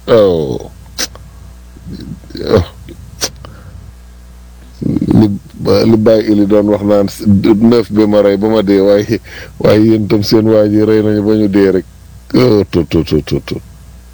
oh li li bàyyi ili doon wax naan neuf bi ma rey ba ma dee waaye waaye yéen tam seen waa ji rey nañu ba ñu dee rek oh tut tut tut tut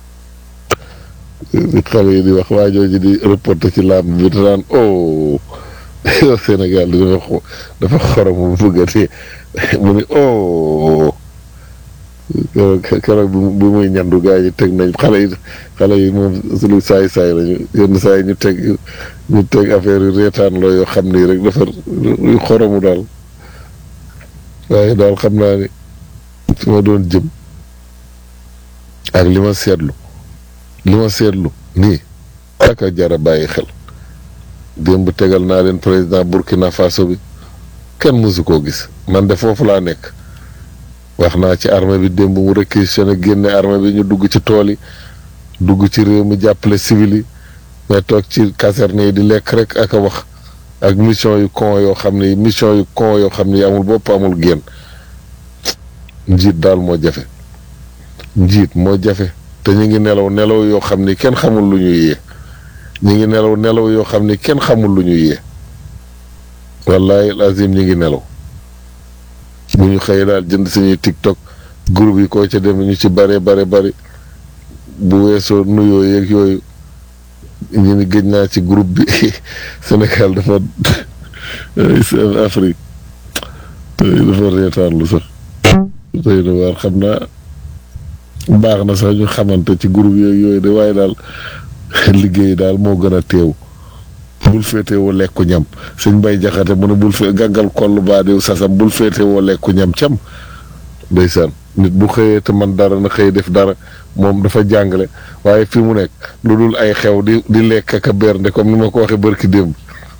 xale yi di wax waa jooju di reporté ci làmb bi te naan oh Sénégal di dafa dafa xorom bu bëgg a dee mu ni oh keroog bi muy ñandu gaa yi teg nañ xale yi xale yi moom lu saay saay lañu yenn saa yi ñu teg ñu teg affaire yu reetaan loo yoo xam ni rek dafa yu xoromu daal waaye daal xam naa ni fi ma doon jëm ak li ma seetlu li ma seetlu nii ak a jara bàyyi xel démb tegal naa leen président Burkina Faso bi kenn mësu koo gis man de foofu laa nekk wax naa ci armée bi démb mu réquisitionné génne armée bi ñu dugg ci tool yi dugg ci réew mi jàppale civil yi mais toog ci caserne yi di lekk rek ak a wax ak mission yu con yoo xam ni mission yu con yoo xam ni amul bopp amul génn njiit daal moo jafe njiit moo jafe te ñu ngi nelaw nelaw yoo xam ni kenn xamul lu ñuy yee ñu ngi nelaw nelaw yoo xam ni kenn xamul lu ñuy yee wallahi azim ñu ngi nelaw bu ñu xëyee daal jënd suñuy tiktok groupe yi ko ca dem ñu ci bare bare bari bu weesoo nuyoo yeeg yooyu ñu ni gëj naa ci groupe bi Sénégal dafa seen Afrique dafa reetaan lu sax tey na waar xam naa baax na sax ñu xamante ci groupe yeeg yooyu de waaye daal liggéey daal moo gën a teew bul féetewoo lekku ñam suñ bay jaxate mu ne bul fee gàngal koll baa diw sasam bul féetewoo lekku ñam cam ndeysaan nit bu xëyee te man dara na xëy def dara moom dafa jàngale waaye fi mu nekk lu dul ay xew di di lekk ak a bernde comme ni ma ko waxee bërki démb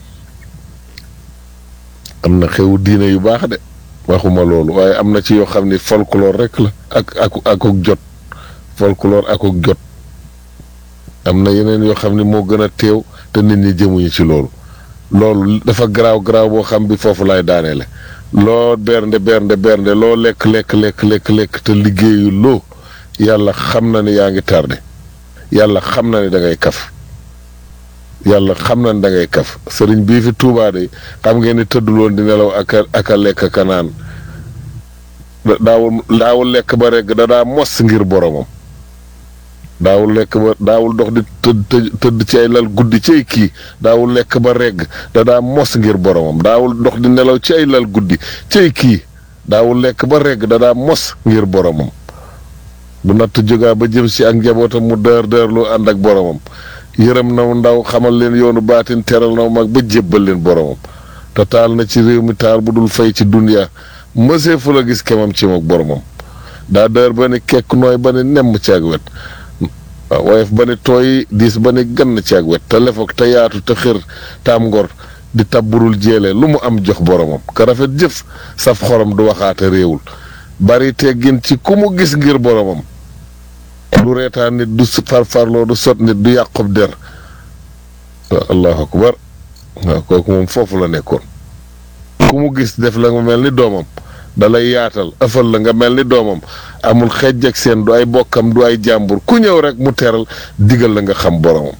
am na xewu diine yu baax de waxuma loolu waaye am na ci yoo xam ni folklore rek la ak ak akuk jot folklore akuk jot am na yeneen yoo xam ni moo gën a teew te nit ñi jëmuñu ci loolu loolu dafa garaaw garaaw boo xam bi foofu laay daaneele loo bernde bernde bernde loo lekk lekk lekk lekk lekk te liggéeyu loo yàlla xam na ni yaa ngi tardé yàlla xam na ni da ngay kaf yàlla xam na ni da ngay kaf sëriñ bii fi Tuubaa de xam ngeen ni tëdduloon di nelaw ak a ak a lekk ak a naan daawul daawul lekk ba regg da daa mos ngir boromam daawul lekk ba daawul dox di tëdd tëdd ci ay lal guddi ci ay kii daawul lekk ba regg da daa mos ngir boromam daawul dox di nelaw ci ay lal guddi ci ay kii daawul lekk ba regg da daa mos ngir boromam bu natt jógaa ba jëm si ak njabootam mu dër dër lu ànd ak boromam yërëm na ndaw xamal leen yoonu baatin teral na mag ba jébbal leen boromam te taal na ci réew mi taal bu dul fay ci duniya mësee fu la gis kemam ci mook boromam daa dër ba ni kekk nooy ba ni nemm ci ak wet waaw woyof ba ni tooy diis ba ni gann ci ak wet te lefoog te yaatu te xër taam ngor di tabburul jéele lu mu am jox boromam ka rafet jëf saf xorom du waxaate réewul bari teggin ci ku mu gis ngir boromam du reetaan nit du farfarloo du sot nit du yàqub der waaw allahu akbar waaw kooku moom foofu la nekkoon ku mu gis def la nga mel ni doomam dalay yaatal ëffal la nga mel ni doomam amul xejj ak seen du ay bokkam du ay jàmbur ku ñëw rek mu teral digal la nga xam boromam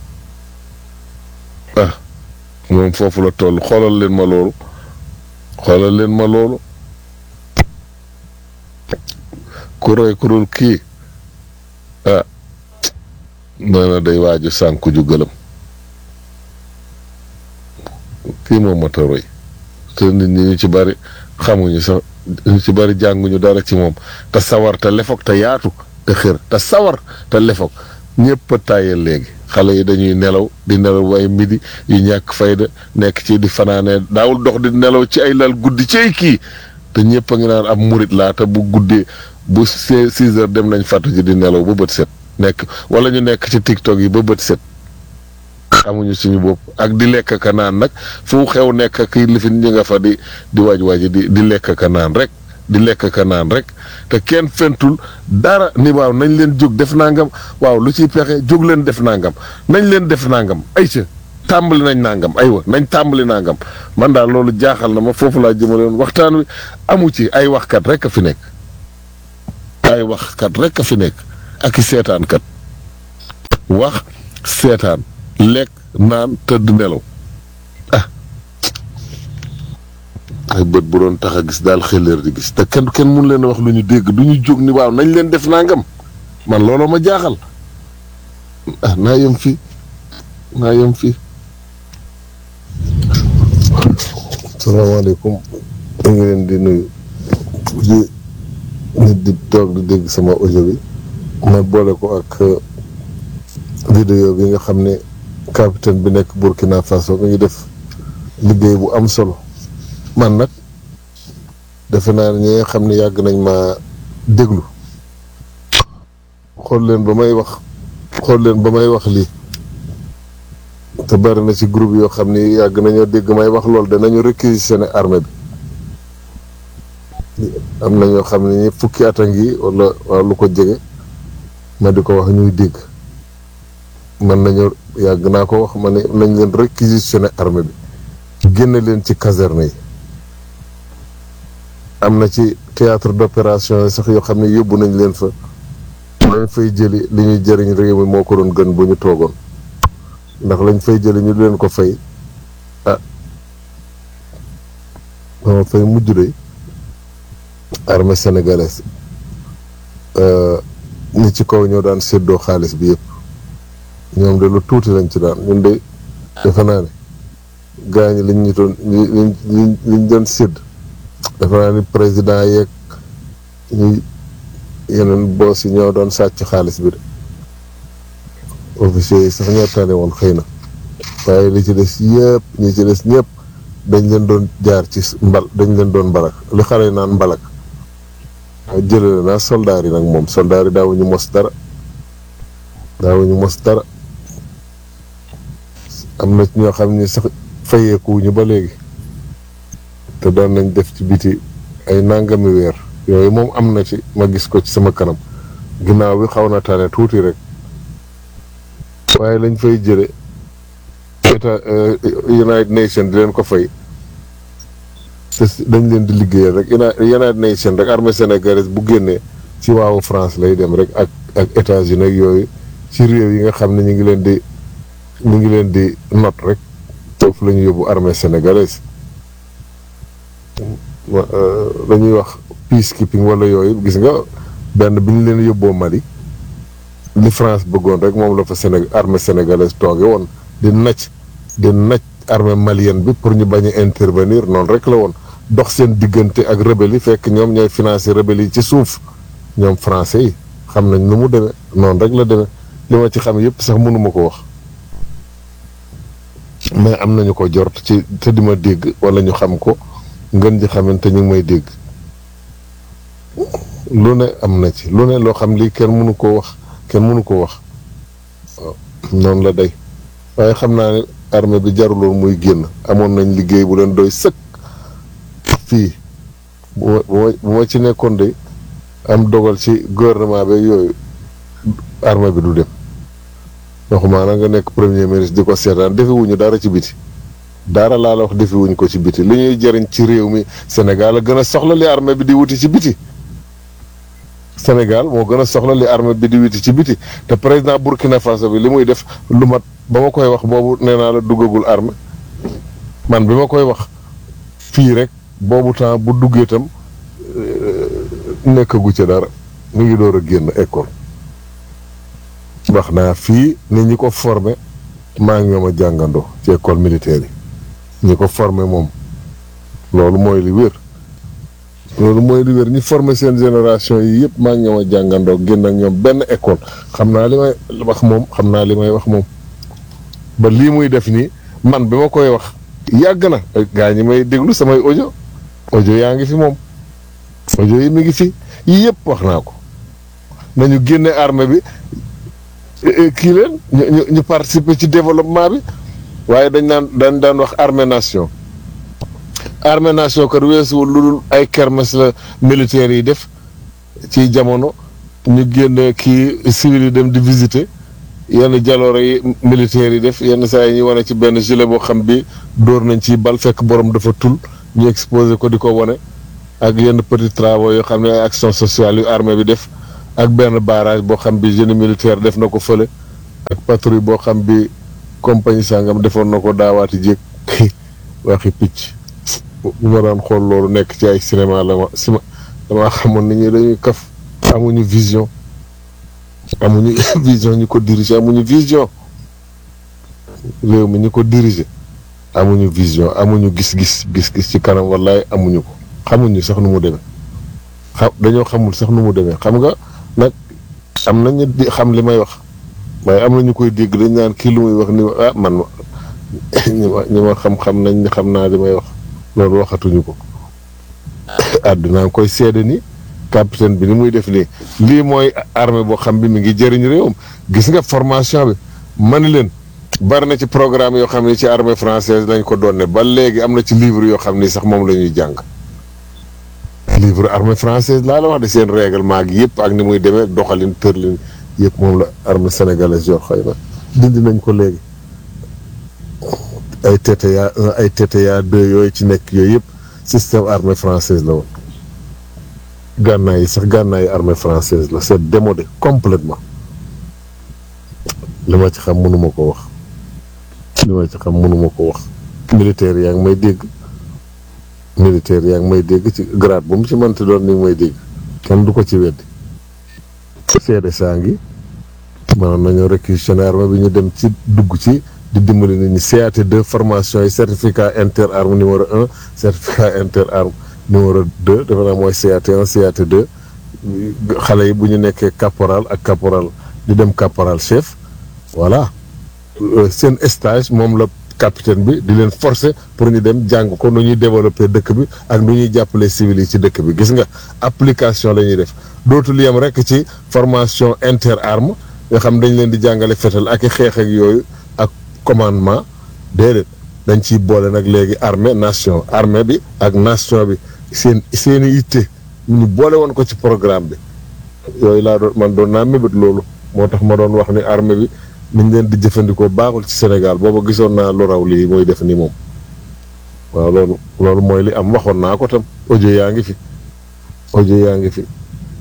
ah moom foofu la toll xoolal leen ma loolu xoolal leen ma loolu ku roy ku dul kii ah nee na day waaju sànku ju gëlëm kii moom mat a roy te nit ñi ñu ci bari xamuñu sax ñu ci bari jànguñu dara ci moom te sawar te lefoog te yaatu te xër te sawar te lefoog ñëpp a tàyyel léegi xale yi dañuy nelaw di nelaw waaye midi yu ñàkk fayda nekk ci di fanaanee daawul dox di nelaw ci ay lal guddi ci ay kii te ñëpp a ngi naan ab murit laa te bu guddee bu six heures dem nañ fàttu ji di nelaw ba bët set nekk wala ñu nekk ci tiktok yi ba bët set xamuñu suñu bopp ak di lekk ka naan nag fu xew nekk ak lifin ñi nga fa di di waaj waaj di di lekk ka naan rek di lekk ka naan rek te kenn fentul dara ni waaw nañ leen jóg def nangam waaw lu ciy pexe jóg leen def nangam nañ leen def nangam ayca tàmbali nañ nangam aywa nañ tàmbali nangam man daal loolu jaaxal na ma foofu laa jëmale woon waxtaan wi amu ci ay waxkat rek a fi nekk ay waxkat rek a fi nekk ak i seetaankat wax seetaan lekk naan tëdd nelaw ah ay bët bu doon tax a gis daal xeleer di gis te kenn kenn mun leen a wax lu ñu dégg du ñu jóg ni waaw nañ leen def nangam man looloo ma jaaxal ah naa yem fii naa yem fii salaamaaleykum ñu ngi leen di nuyu di nit di toog di dégg sama audio bi ma boole ko ak vidéo bi nga xam ne capitaine bi nekk Burkina Faso mi ngi def liggéey bu am solo man nag defe naa ne ñi nga xam ne yàgg nañ ma déglu xool leen ba may wax xool leen ba may wax lii te bari na ci groupe yoo xam ni yàgg nañoo dégg may wax loolu danañu réquisitionné armée bi am na ñoo xam ne ñi fukki at a ngi wala wala lu ko jege ma di ko wax ñuy dégg man nañu yàgg naa ko wax ma ne nañ leen réquisitionné armée bi génne leen ci caserne yi am na ci théâtre d'opération yi sax yoo xam ne yóbbu nañ leen fa lañ fay jëli li ñuy jëriñ réew mi moo ko doon gën bu ñu toogoon ndax lañ fay jëli ñu leen ko fay ah dama fay mujj de armée sénégalaise ñi ci kaw ñoo daan séddoo xaalis bi yëpp ñoom de lu tuuti lañ ci daan ñun de defe naa ne gaa ñi liñ ñu doon liñ liñ liñ doon sédd defe naa ni président yeeg ñuy yeneen boos yi ñoo doon sàcc xaalis bi de officiers yi sax ñoo tane woon xëy na waaye li ci des yëpp ñi ci des ñëpp dañ leen doon jaar ci mbal dañ leen doon mbalak li xale yi naan mbalak jëlale naa soldaar yi nag moom soldaar yi daawuñu mos dara daawuñu mos dara am na ñoo xam ni sax fayeekuwuñu ba léegi te doon nañ def ci biti ay nangami weer yooyu moom am na ci ma gis ko ci sama kanam ginnaaw bi xaw na tane tuuti rek waaye lañ fay jële état United Nations di leen ko fay te dañ leen di liggéeyal rek United Nations rek armée sénégalaise bu génnee ci waawu France lay dem rek ak ak États-Unis ak yooyu ci réew yi nga xam ne ñu ngi leen di ñu ngi leen di not rek foofu la ñu yóbbu armée sénégalaise dañuy wax peacekeeping wala yooyu gis nga benn bi ñu leen yóbboo Mali li France bëggoon rek moom la fa Séné armée sénégalaise tooge woon di nacc di nacc armée malienne bi pour ñu bañ a intervenir noonu rek la woon dox seen diggante ak rebelle yi fekk ñoom ñooy financer rebelle yi ci suuf ñoom français yi xam nañ nu mu demee noonu rek la demee li ma ci xam yëpp sax mënuma ko wax mais am nañu ko jort ci te di ma dégg wala ñu xam ko ngën ji xamante ñu ngi may dégg lu ne am na ci lu ne loo xam lii kenn mënu koo wax kenn mënu ko wax waaw noonu la day waaye xam naa ne armée bi jaruloon muy génn amoon nañ liggéey bu leen doy sëkk fii bu ma bu ma ci nekkoon de am dogal ci gouvernement bi yooyu armée bi du dem waxumaa na nga nekk premier ministre di ko seetaan defewuñu dara ci biti dara laa la wax defewuñu ko ci biti li ñuy jëriñ ci réew mi Sénégal a gën a soxla li armée bi di wuti ci biti Sénégal moo gën a soxla li armée bi di wuti ci biti te président Burkina Faso bi li muy def lu mat ba ma koy wax boobu nee naa la duggagul armée man bi ma koy wax fii rek boobu temps bu duggee itam nekkagu ca dara mu ngi door a génn école wax naa fii ne ñi ko formé maa ngi ñoom a jàngandoo ci école militaire yi ñi ko formé moom loolu mooy li wér loolu mooy li wér ñi formé seen génération yi yëpp maa ngi ñoom a jàngandoo génn ak ñoom benn école xam naa li may wax moom xam naa li may wax moom ba lii muy def nii man bi ma koy wax yàgg na gaa ñi may déglu samay audio audio yaa ngi fi moom audio yi mi ngi fi yii yëpp wax naa ko nañu génne armée bi kii leen ñu ñu participer ci développement bi waaye dañ naan dañ daan wax armée nation armée nation kat weesuwul lu dul ay kermes la militaires yi def ci jamono ñu génn kii civil yi dem di visiter yenn jaloore yi militaires yi def yenn saa yi ñu wane ci benn gilet boo xam bi dóor nañ ci bal fekk borom dafa tul ñu exposé ko di ko wane ak yenn petits travaux yoo xam ne ay action sociale yu armée bi def ak benn barrage boo xam bi génie militaire def na ko fële ak patrouille boo xam bi compagnie sangam defoon na ko daawaati jéeg waxi picc bu ma daan xool loolu nekk ci ay cinéma la ma sima damaa xamoon ni ñi dañuy kaf amuñu vision amuñu vision ñi ko diriger amuñu vision réew mi ñi ko diriger amuñu vision amuñu gis-gis gis-gis ci kanam wallaay amuñu ko xamuñu sax nu mu demee xam dañoo xamul sax nu mu demee xam nga nag am nañu di xam li may wax waaye am na ñu koy dégg dañ naan kii lu muy wax ni ah man ma ñi ma ñi ma xam-xam nañ ni xam naa li may wax loolu waxatuñu ko àdduna ngi koy seede ni capitaine bi ni muy def nii lii mooy armée boo xam bi mi ngi jëriñ réewam gis nga formation bi ma ni leen bari na ci programme yoo xam ne ci armée française lañ ko doon ne ba léegi am na ci livre yoo xam ni sax moom la ñuy jàng livre armée française laa la wax de seen règlement gi yëpp ak ni muy demee doxalin tërlin yëpp moom la armée sénégalaise yor xëy na dindi nañ ko léegi ay TTA 1 ay TTA 2 yooyu ci nekk yooyu yëpp système armée française la woon gànnaay yi sax gànnaay yi armée française la c'est démodé complètement li ma ci xam mënuma ko wax li ma ci xam mënuma ko wax militaire yaa ngi may dégg militaire yaa ngi may dégg ci grade bu mu ci mënti doon ni ngi may dégg kenn du ko ci weddi seede saa ngi maanaam nañoo réquisitionné armée bi ñu dem ci dugg ci di dimbali nit ñi CAT2 formation yi certificat inter arme numéro un certificat inter arme numéro deux dafa naa mooy CAT1 CAT2 xale yi bu ñu nekkee caporal ak caporal di dem caporal chef voilà seen stage moom la capitaine bi di leen forcer pour ñu dem jàng ko nu ñuy développer dëkk bi ak nu ñuy jàppale civil yi ci dëkk bi gis nga application la ñuy def dootul yem rek ci formation inter arme nga xam dañ leen di jàngale fetal ak i xeex ak yooyu ak commandement déedéet dañ ciy boole nag léegi armée nation armée bi ak nation bi seen seen i itte ñu boole woon ko ci programme bi yooyu laa doon man doon naa mébét loolu moo tax ma doon wax ni armée bi niñ leen di jëfandikoo baaxul ci Sénégal booba gisoon naa lu raw lii mooy def ni moom waaw loolu loolu mooy li am waxoon naa ko tam audio yaa ngi fi audio yaa ngi fi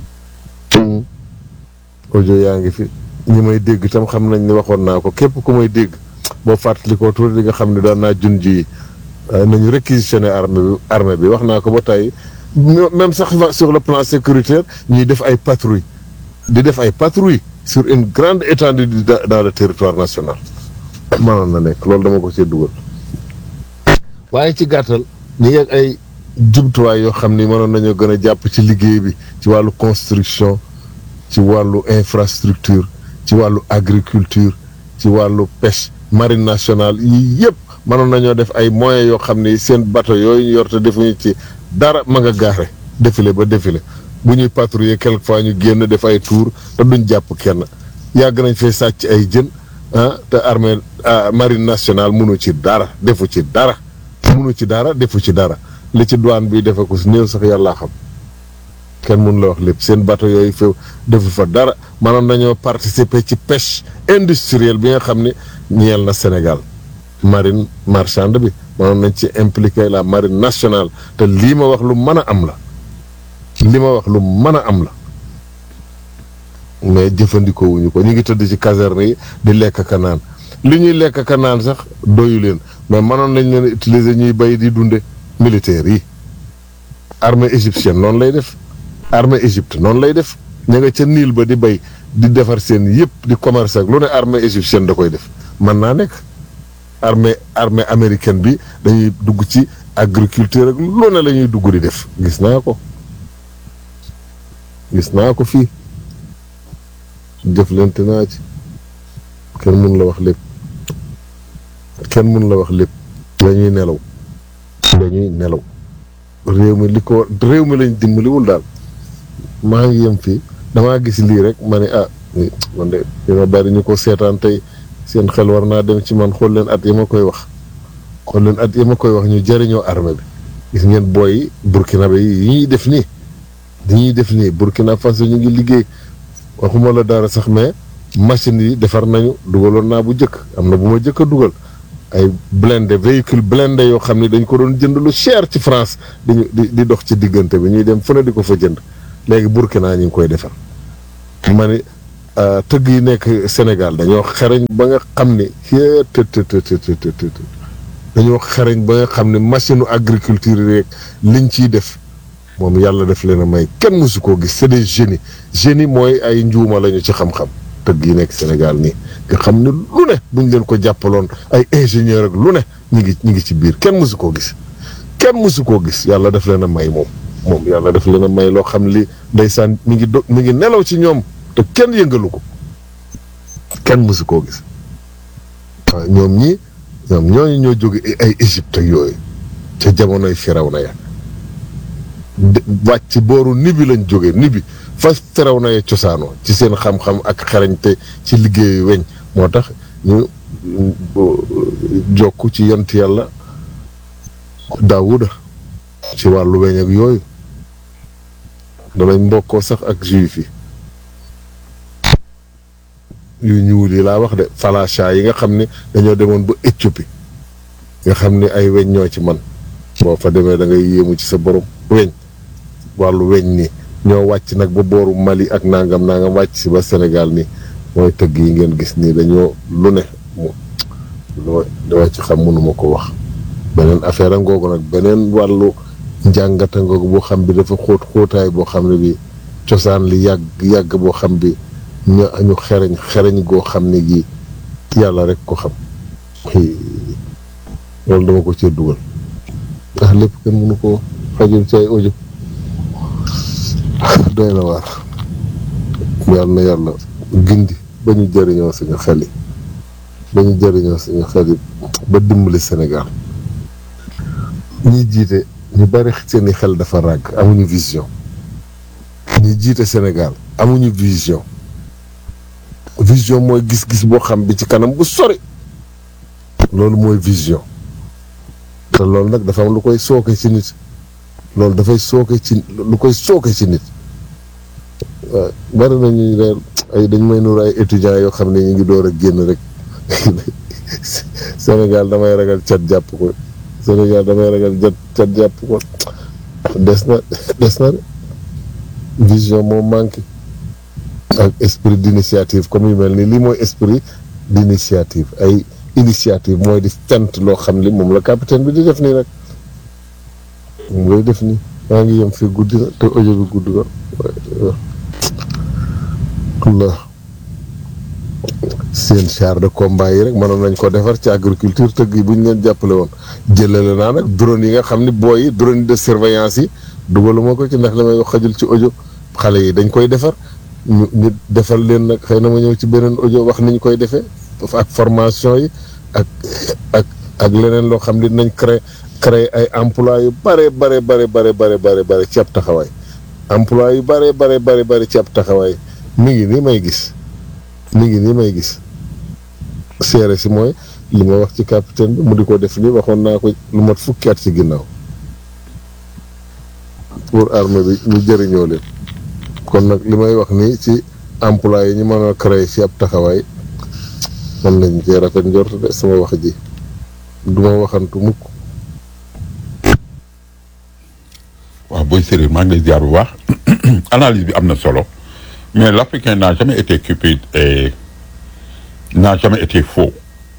audio yaa ngi fi ñi may dégg tam xam nañ ni waxoon naa ko képp ku may dégg boo fàttalikoo tuuti di nga xam ne daan naa jun ji nañu réquisitionné armée bi armée bi wax naa ko ba tey même sax sur le plan sécuritaire ñuy def ay patrouille di def ay patrouille sur une grande étendue dans le territoire national mënoon na nekk loolu dama ko ci dugal waaye ci gàttal ñi ngi ak ay jumtuwaay yoo xam ni mënoon nañoo gën a jàpp ci liggéey bi ci wàllu construction ci wàllu infrastructure ci wàllu agriculture ci wàllu pêche marine nationale yii yëpp mënoon nañoo def ay moyens yoo xam ni seen bateau yooyu ñu yor te defuñu ci dara ma nga gaare défilé ba défilé bu ñuy patrouiller quelquefois ñu génn def ay tour te duñ jàpp kenn yàgg nañ fee sàcc ay jën ah te armée marine nationale munu ci dara defu ci dara munu ci dara defu ci dara li ci douane bi defe ko si néew sax yàllaa xam kenn mun la wax lépp seen bateau yooyu fa defu fa dara mënoon nañoo participer ci pêche industrielle bi nga xam ne ñeel na Sénégal marine marchande bi mënoon nañ ci impliquer la marine nationale te lii ma wax lu mën a am la li ma wax lu mën a am la mais jëfandikoo wuñu ko ñu ngi tëdd ci caserne yi di lekk ka naan li ñuy lekk ka naan sax doyu leen mais mënoon nañ leen utiliser ñuy bay di dunde militaires yi armée égyptienne noonu lay def armée Égypte noonu lay def ña nga ca niil ba di bay di defar seen yëpp di commerce ak lu ne armée égyptienne da koy def mën naa nekk armée armée américaine bi dañuy dugg ci agriculture ak lu ne la ñuy dugg di def gis naa ko gis naa ko fii jëflante naa ci kenn mun la wax lépp kenn mun la wax lépp dañuy nelaw dañuy nelaw réew mi li ko réew mi lañ dimbaliwul daal maa ngi yem fii damaa gis lii rek ma ne ah man de dina bari ñu ko seetaan tey seen xel war naa dem ci man xool leen at yi ma koy wax xool leen at yi ma koy wax ñu jëriñoo armée bi gis ngeen booy burkina bi yi ñuy def nii di ñuy def nii burkina faso ñu ngi liggéey waxuma la dara sax mais machine yi defar nañu dugaloon naa bu njëkk am na bu ma njëkk a dugal ay blindé véhicule blindé yoo xam ne dañ ko doon jënd lu cher ci France di di dox ci diggante bi ñuy dem fu ne di ko fa jënd léegi Burkina ñu ngi koy defar ma ni tëgg yi nekk Sénégal dañoo xereñ ba nga xam ne të të të të të dañoo xereñ ba nga xam ne machine agriculture yi rek liñ ciy def moom yàlla def leen a may kenn mësu koo gis c'est des génies génie mooy ay njuuma lañu ci xam-xam tëgg yi nekk Sénégal nii nga xam ne lu ne buñ leen ko jàppaloon ay ingénieur ak lu ne ñu ngi ñu ngi ci biir kenn mësu koo gis kenn mësu koo gis yàlla def leen a may moom moom yàlla def leen a may loo xam li ndeysaan mi ngi do mi ngi nelaw ci ñoom te kenn yëngalu ko kenn mësu koo gis waaw ñoom ñii ñoom ñooñu ñoo jóge ay Égypte ak yooyu ca jamonoy Firawna ya wàcc booru nibi lañ jógee nibi fa Firawna ya cosaanoo ci seen xam-xam ak xarañte ci liggéeyu weñ moo tax ñu jokk ci yont yàlla Daawuda ci wàllu weñ ak yooyu danañ mbokkoo sax ak juif yi yu ñuul yi laa wax de falasha yi nga xam ne dañoo demoon ba Éthiopie nga xam ne ay weñ ñoo ci man boo fa demee da ngay yéemu ci sa borom weñ wàllu weñ ni ñoo wàcc nag ba booru Mali ak nangam nangam wàcc si ba Sénégal ni mooy tëgg yi ngeen gis nii dañoo lu ne mu dama ci xam mënuma ko wax beneen affaire a ngoogu nag beneen wàllu njàngata ngoogu boo xam bi dafa xóot xóotaay boo xam ne bi cosaan li yàgg yàgg boo xam bi ñu ñu xereñ xereñ goo xam ne gi yàlla rek ko xam loolu dama ko cee dugal ndax lépp kenn mënu ko xajul ci ay audio doy na waar yàlla na yàlla gindi ba ñu jëriñoo suñu xel yi ba ñu jëriñoo suñu xel yi ba dimbali Sénégal ñi jiite ñu bari seeni xel dafa ràgg amuñu vision ñi jiite Sénégal amuñu vision vision mooy gis-gis boo xam bi ci kanam bu sori loolu mooy vision te loolu nag dafa am lu koy sooke ci nit loolu dafay sooke ci lu koy sooke ci nit waaw bari nañuy reer ay dañ may nuur ay étudiants yoo xam ne ñu ngi door a génn rek Sénégal damay ragal cat jàpp ko Sénégal damay ragal jat cat jàpp ko des na des na de vision moo manqué ak esprit d'initiative comme yu mel nii lii mooy esprit d'initiative ay initiative mooy di fent loo xam li moom la capitaine bi di def nii rek moom lay def nii maa ngi yem fii guddi na te audio bi gudd na Allah seen char de combat yi rek mënoon nañ ko defar ci agriculture tëgg yi bu ñu leen jàppale woon jëlale naa nag drone yi nga xam ni booy yi drone de surveillance yi dugaluma ko ci ndax damay wax xajul ci audio xale yi dañ koy defar ñu ñu defal leen nag xëy na ma ñëw ci beneen audio wax ni ñu koy defee ak formation yi ak ak ak leneen loo xam ne dinañ créer créer ay emploi yu bare bare bare bare bare bare bare ci ab taxawaay emploi yu bare bare bare bare ci ab taxawaay mi ngi nii may gis mi ngi nii may gis seere si mooy li ma wax ci capitaine bi mu di ko def nii waxoon naa ko lu mat fukki at ci ginnaaw pour armée bi ñu jëriñoo leen kon nag li may wax nii ci emploi yi ñu mën a créer ci ab taxawaay man nañ cee rafet njort de sama wax ji du ma waxantu mukk waaw booy séréer maa ngi lay ziar bu baax analyse bi am na solo mais l'Africain n'a jamais été cupide et n'a jamais été faux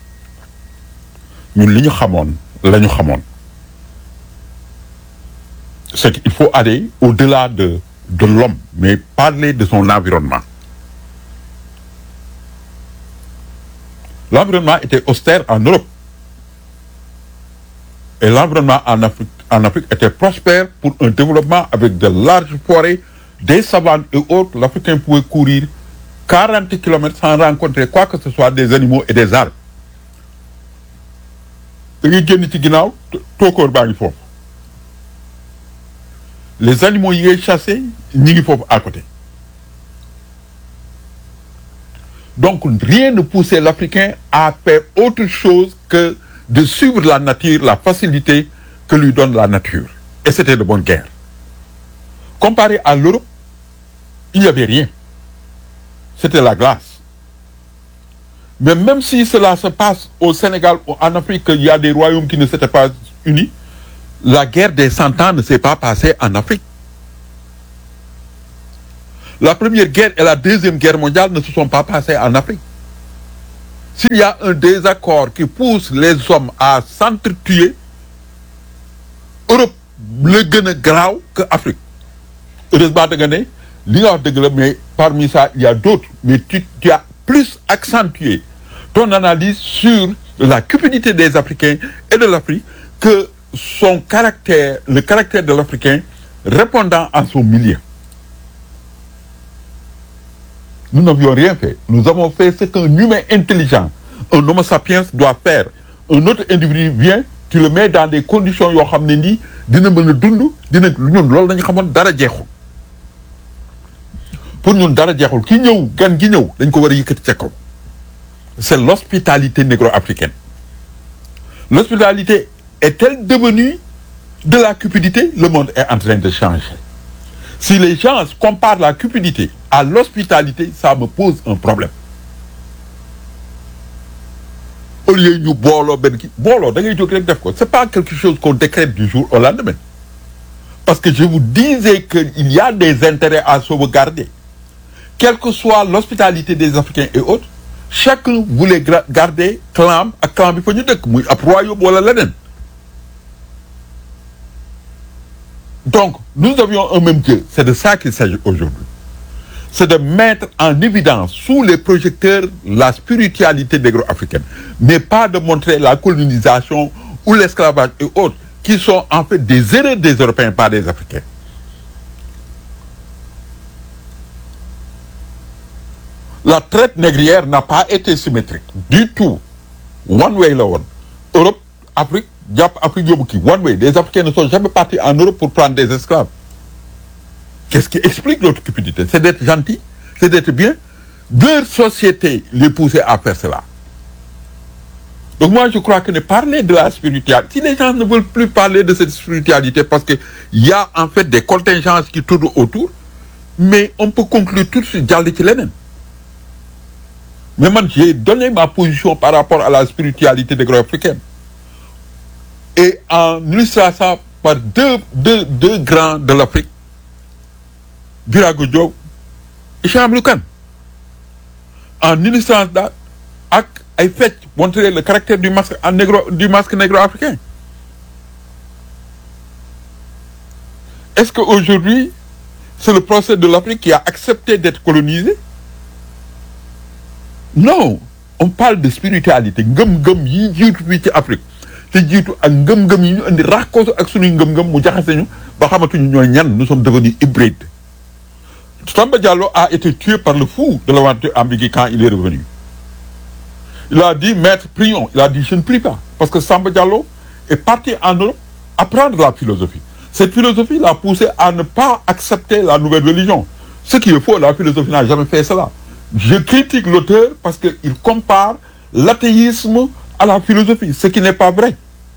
ñun li ñu xamoon la ñu xamoon c'est qu'il faut aller au-delà de de l'homme mais parler de son environnement l'environnement était austère en Europe et l'environnement en Afrique en Afrique était prospère pour un développement avec de larges forêts des savanes et autres l'Africain pouvait courir 40 kilomètres sans rencontrer quoi que ce soit des animaux et des arbres da ngay génn ci ginnaaw tookoor baa ngi foofu les animaux yi ngay chasser ñi ngi foofu à côté donc rien ne poussait l'Africain à faire autre chose que de suivre la nature la facilité que lui donne la nature et c'était de bonne guerre comparé à l'Europe il n'y avait rien c'était la glace mais même si cela se passe au Sénégal ou en Afrique il y a des royaumes qui ne s'étaient pas unis la guerre des cent ans ne s'est pas passée en Afrique la première guerre et la deuxième guerre mondiale ne se sont pas passées en Afrique s'il y a un désaccord qui pousse les hommes à s'entretuer Europe la gën a garaaw que Afrique heureusement da nga ne li nga wax dëgg la mais parmi ça il y a d'autres mais tu tu as plus accentué ton analyse sur la cupidité des Africains et de l'Afrique que son caractère le caractère de l'Africain répondant à son milieu nous n'avions rien fait nous avons fait ce qu'un humain intelligent un homo sapiens doit faire un autre individu vient tu le mets dans des conditions yoo xam ne nii dina mën a dund dina ñun loolu dañu xamoon dara jeexul pour ñun dara jeexul ki ñëw gan gi ñëw dañ ko war a yëkkati ca kaw c'est l'hospitalité négro-africaine l'hospitalité est-elle devenue de la cupidité le monde est en train de changer si les gens comparent la cupidité à l'hospitalité ça me pose un problème au lieu ñu booloo benn ki booloo da ngay jóg rek def ko c'est pas quelque chose qu'on décrète du jour au lendemain parce que je vous disais que il y a des intérêts à sauvegarder quelle que soit l'hospitalité des Africains et autres chacun voulait garder clan ak clan bi fa ñu dëkk muy ab royaume wala leneen donc nous avions un même Dieu c'est de ça qu'il s'agit aujourd'hui c'est de mettre en évidence sous les projecteurs la spiritualité négro-africaine mais pas de montrer la colonisation ou l'esclavage et autres qui sont en fait des erreurs des Européens pas des Africains la traite négrière n'a pas été symétrique du tout one way la woon Europe Afrique jàpp Afrique yóbbu kii one way les Africains ne sont jamais partis en Europe pour prendre des esclaves qu'est-ce qui explique notre cupidité c'est d'être gentil c'est d'être bien leur société les pousser à faire cela donc moi je crois que ne parler de la spiritualité si les gens ne veulent plus parler de cette spiritualité parce que il y a en fait des contingences qui tournent autour mais on peut conclure tout de suite jàll ci leneen mais man j'ai donné ma position par rapport à la spiritualité négro-africaine et en illustrant ça par deux deux deux grands de l'Afrique Birago Diop et Cheikh Amadou Kane en illustrant ça ak ay fecc montrer le caractère du masque en négro du masque négro-africain est-ce que aujourd'hui c'est le procès de l'Afrique qui a accepté d'être colonisé non on parle de spiritualité ngëm-ngëm yi jiitu fii ci Afrique te jiitu ak ngëm-ngëm yi ñu indi rakkoosu ak suñuy ngëm-ngëm mu jaxase ñu ba xamatuñu ñooy ñan nous sommes devenus hybrides Samba Diallo a été tué par le fou de l'aventure ambiguë quand il est revenu il a dit maître prions il a dit je ne prie pas parce que Samba Diallo est parti en Europe apprendre la philosophie cette philosophie l'a poussé à ne pas accepter la nouvelle religion ce qui est faux la philosophie n'a jamais fait cela je critique l'auteur parce que il compare l'athéisme à la philosophie ce qui n'est pas vrai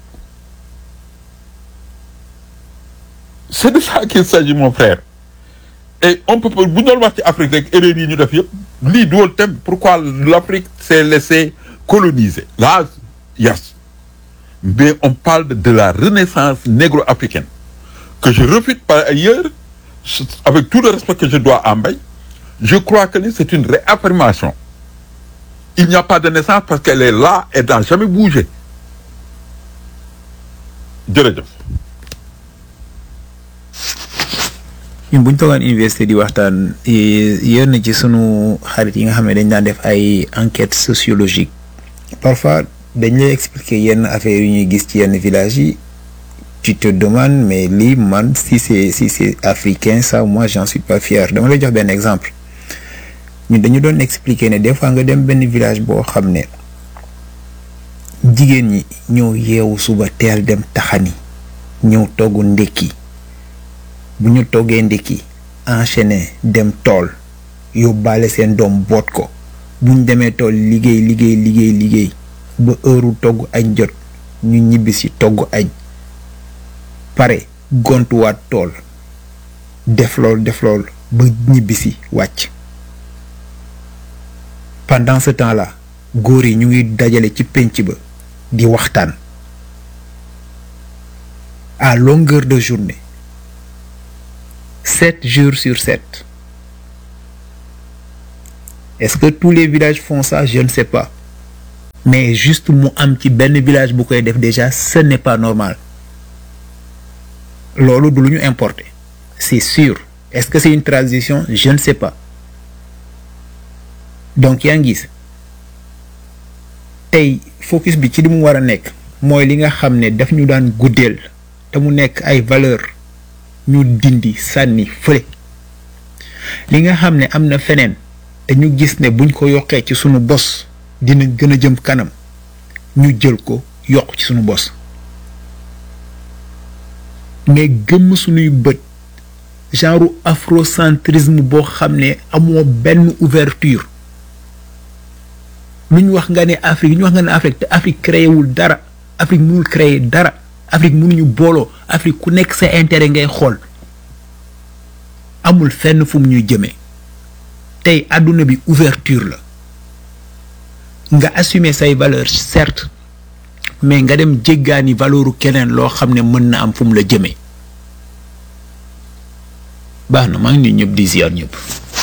c'est de ça qu'il s'agit mon frère et on peut bu ñu doon wax ci Afrique rek erreur yi ñu def yëpp lii duwal thème pourquoi l'Afrique s'est laissée coloniser là yes mais on parle de la renaissance négro-africaine que je refute par ailleurs avec tout le respect que je dois à Mbaye je crois que c'est une réaffirmation il n'y a pas de naissance parce qu'elle est là et n'a jamais bougé jërëjëf ñun bu ñu toogaan université di waxtaan yéen na ci sunu xarit yi nga xam ne dañ daan def ay enquêtes sociologiques parfois dañ lay expliquer yenn affaires yu ñuy gis ci yenn villages yi tu te demandes mais lii man si c'est si c'est africain ça moi j'en suis pas fier dama lay jox benn exemple ñun dañu doon expliquer ne des fois nga dem benn village boo xam ne jigéen ñi ñëw yeewu suba teel dem taxani ñëw togg ndekki bu ñu toggee ndekki enchaîner dem tool yóbbaale seen doom boot ko bu ñu demee tool liggéey liggéey liggéey liggéey ba heure togg añ jot ñu ñibbisi togg añ pare gontuwaat tool def lool def lool ba ñibbisi wàcc pendant ce temps-là góor yi ñu ngi dajale ci pénc ba di waxtaan à longueur de journée sept jours sur sept est-ce que tous les villages font ça je ne sais pas mais juste mu am ci benn village bu koy def déjà ce n'est pas normal loolu du lu ñu importer c'est sûr est-ce que c'est une transition je ne sais pas donc yaa ngi gis tey focus bi ci li mu war a nekk mooy li nga xam ne daf ñu daan guddeel te mu nekk ay valeur ñu dindi sànni fële li nga xam ne am na feneen te ñu gis ne buñ ko yokkee ci sunu bos dina gën a jëm kanam ñu jël ko yokk ci sunu bos mais gëmm sunuy bët genre afrocentrisme boo xam ne amoo benn ouverture lu ñu wax nga ne Afrique lu ñu wax nga ne Afrique te Afrique créé wul dara Afrique mënul créer dara Afrique mënuñu booloo Afrique ku nekk sa intérêt ngay xool amul fenn fu mu ñuy jëmee tey àdduna bi ouverture la nga assumer say valeurs certes mais nga dem jéggaani valeuru keneen loo xam ne mën na am fu mu la jëmee baax na maa ngi nuyu ñëpp di ziar ñëpp.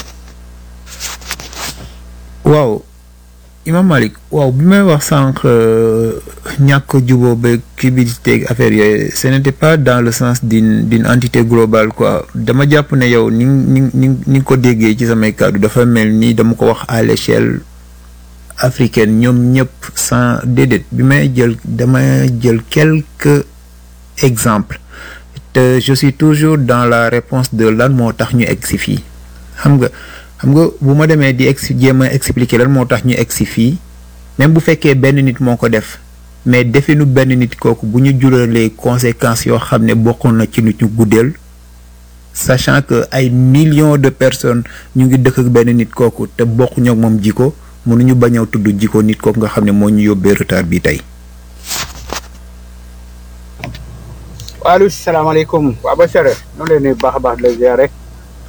waaw Imam Malik waaw bi may wax sànq ñàkk juboo ba kii bi di teg affaire yooyu ce n'était pas dans le sens d'une d'une entité globale quoi dama jàpp ne yow ni ni ni ni ko déggee ci samay kàddu dafa mel ni dama ko wax à l'échelle africaine ñoom ñëpp sans déedéet bi may jël dama jël quelques exemples te je suis toujours dans la réponse de lan moo tax ñu egg si fii xam nga xam nga bu ma demee di ex jéem a expliquer lan moo tax ñu egg si fii même bu fekkee benn nit moo ko def mais definu benn nit kooku bu ñu juralee conséquences yoo xam ne bokkoon na ci nit ñu guddeel sachant que ay millions de personnes ñu ngi dëkk ak benn nit kooku te bokkuñu ak moom jiko mënuñu bañ a tudd jiko nit kooku nga xam ne moo ñu yóbbee retard bi tey. waaleykum salaamaaleykum waa ba sere noonu leen nuyu baax a baax di la ziar rek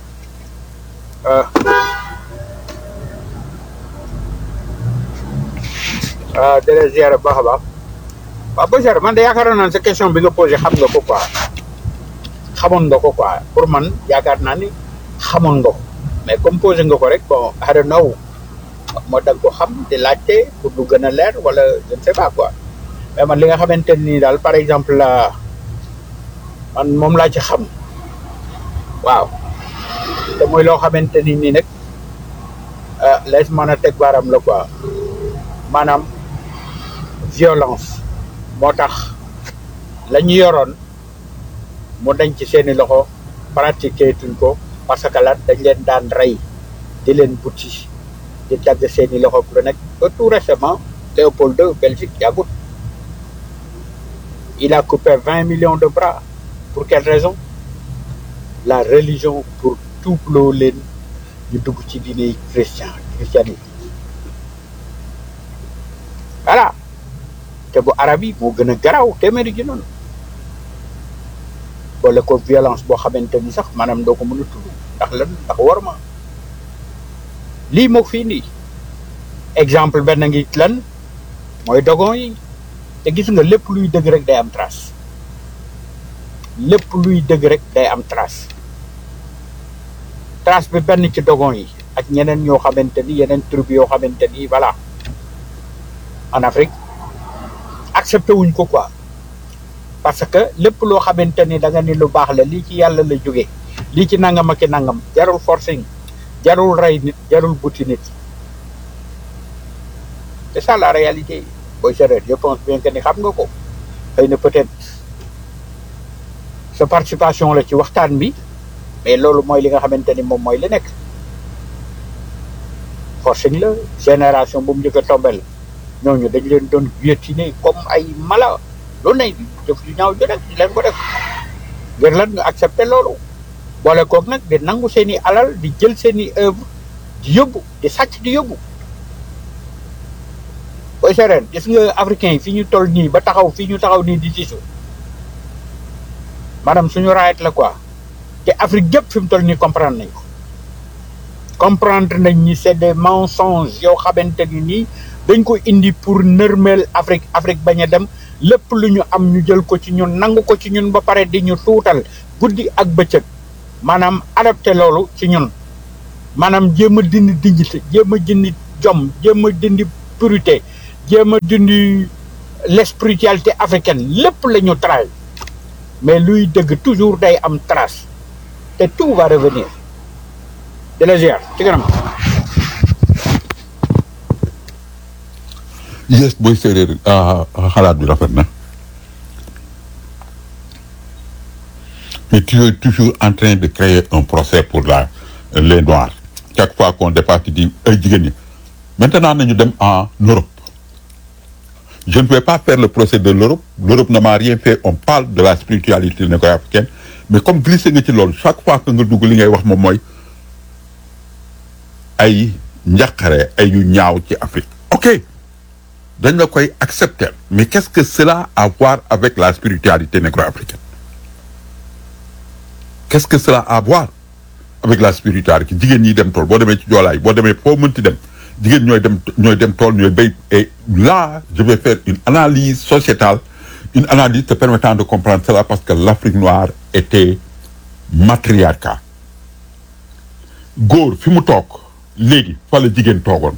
ah di la ziar baax a baax waa ba sere man de yaakaar naa sa question bi nga posé xam nga ko quoi xamoon nga ko quoi pour man yaakaar naa ni xamoon nga ko mais comme posé nga ko rek bon I don't know moo da nga ko xam di laajte pour du gën a leer wala je ne sais pas quoi mais man li nga xamante ni daal par exemple la man moom laa ci xam waaw te muy loo xamante ni nii nag lees mën a teg baaram la quoi maanaam violence moo tax la ñu yoroon mu dañ ci seeni loxo pratiquer tuñ ko parce que lan dañ leen daan rey di leen butti di dagg seeni loxo lu nekk ba tout récemment Léopold II Belgique yàggut il a coupé vingt millions de bras pour quelle raison la religion pour tuubloo leen ñu dugg ci diine chrétien christianisme voilà te bu arab yi moo gën a garaaw téeméeri ji noonu boole ko violence boo xamante ni sax maanaam doo ko mën a tudd ndax lan ndax war ma lii moo fii nii exemple benn ngi lan mooy dogon yi te gis nga lépp luy dëgg rek day am trace lépp luy dëgg rek day am trace trace bi benn ci dogon yi ak ñeneen ñoo xamante ni yeneen tribu yoo xamante ni voilà en Afrique accepté wuñ ko quoi parce que lépp loo xamante ni da nga ni lu baax la lii ci yàlla la jóge lii ci nangam ak i nangam jarul forcing jarul rey nit jarul buti nit c'est ça la réalité booy séeréer je pense bien que ni xam nga ko xëy na peut-être sa participation la ci waxtaan bi mais loolu mooy li nga xamante ni moom mooy li nekk forcing la génération bu mu njëkk a tombel ñooñu dañ leen doon guillotiner comme ay mala loolu nañ def yu ñaaw ju rek di leen ko def ngir lan ñu accepter loolu boole koog nag di nangu seen i alal di jël seen i œuvre di yóbbu di sàcc di yóbbu booy sereen gis nga africain yi fi ñu toll nii ba taxaw fii ñu taxaw nii di siisu maanaam suñu raayet la quoi te Afrique yëpp fi mu toll nii comprendre nañ ko comprendre nañ ni c'est des mensonges yoo xamante ni nii dañ ko indi pour nërmeel Afrique Afrique bañ a dem lépp lu ñu am ñu jël ko ci ñun nangu ko ci ñun ba pare di ñu tuutal guddi ak bëccëg maanaam adapté loolu ci ñun maanaam jéem a dindi dignité jéem a dindi jom jéem a dindi purité jéem a dindi l' spiritualité africaine lépp la ñu trahi mais luy dëgg toujours day am trace te tout va revenir de la ziar ci kanam yes booy séeréer ah, xalaat bi rafet na mais tu es toujours en train de créer un procès pour la les noirs chaque fois qu'on dépasse tu dis ay jigéen ñi maintenant nañu dem en Europe je ne vais pas faire le procès de l'Europe l'Europe ne m'a rien fait on parle de la spiritualité négro-africaine mais comme glissé nga ci loolu chaque fois que nga dugg li ngay wax moom mooy ay njaqare ay yu ñaaw ci Afrique ok dañ la koy accepter mais qu'est-ce que cela a à voir avec la spiritualité négro-africaine qu'est-ce que cela a à voir avec la spiritualité jigéen ñi dem tool boo demee ci joolaay boo demee foo mënti dem jigéen ñooy dem ñooy dem tool ñooy béy et là je vais faire une analyse sociétale une analyse te permettant de comprendre cela parce que l'Afrique noire était matriarcat góor fi mu toog léegi fa la jigéen toogoon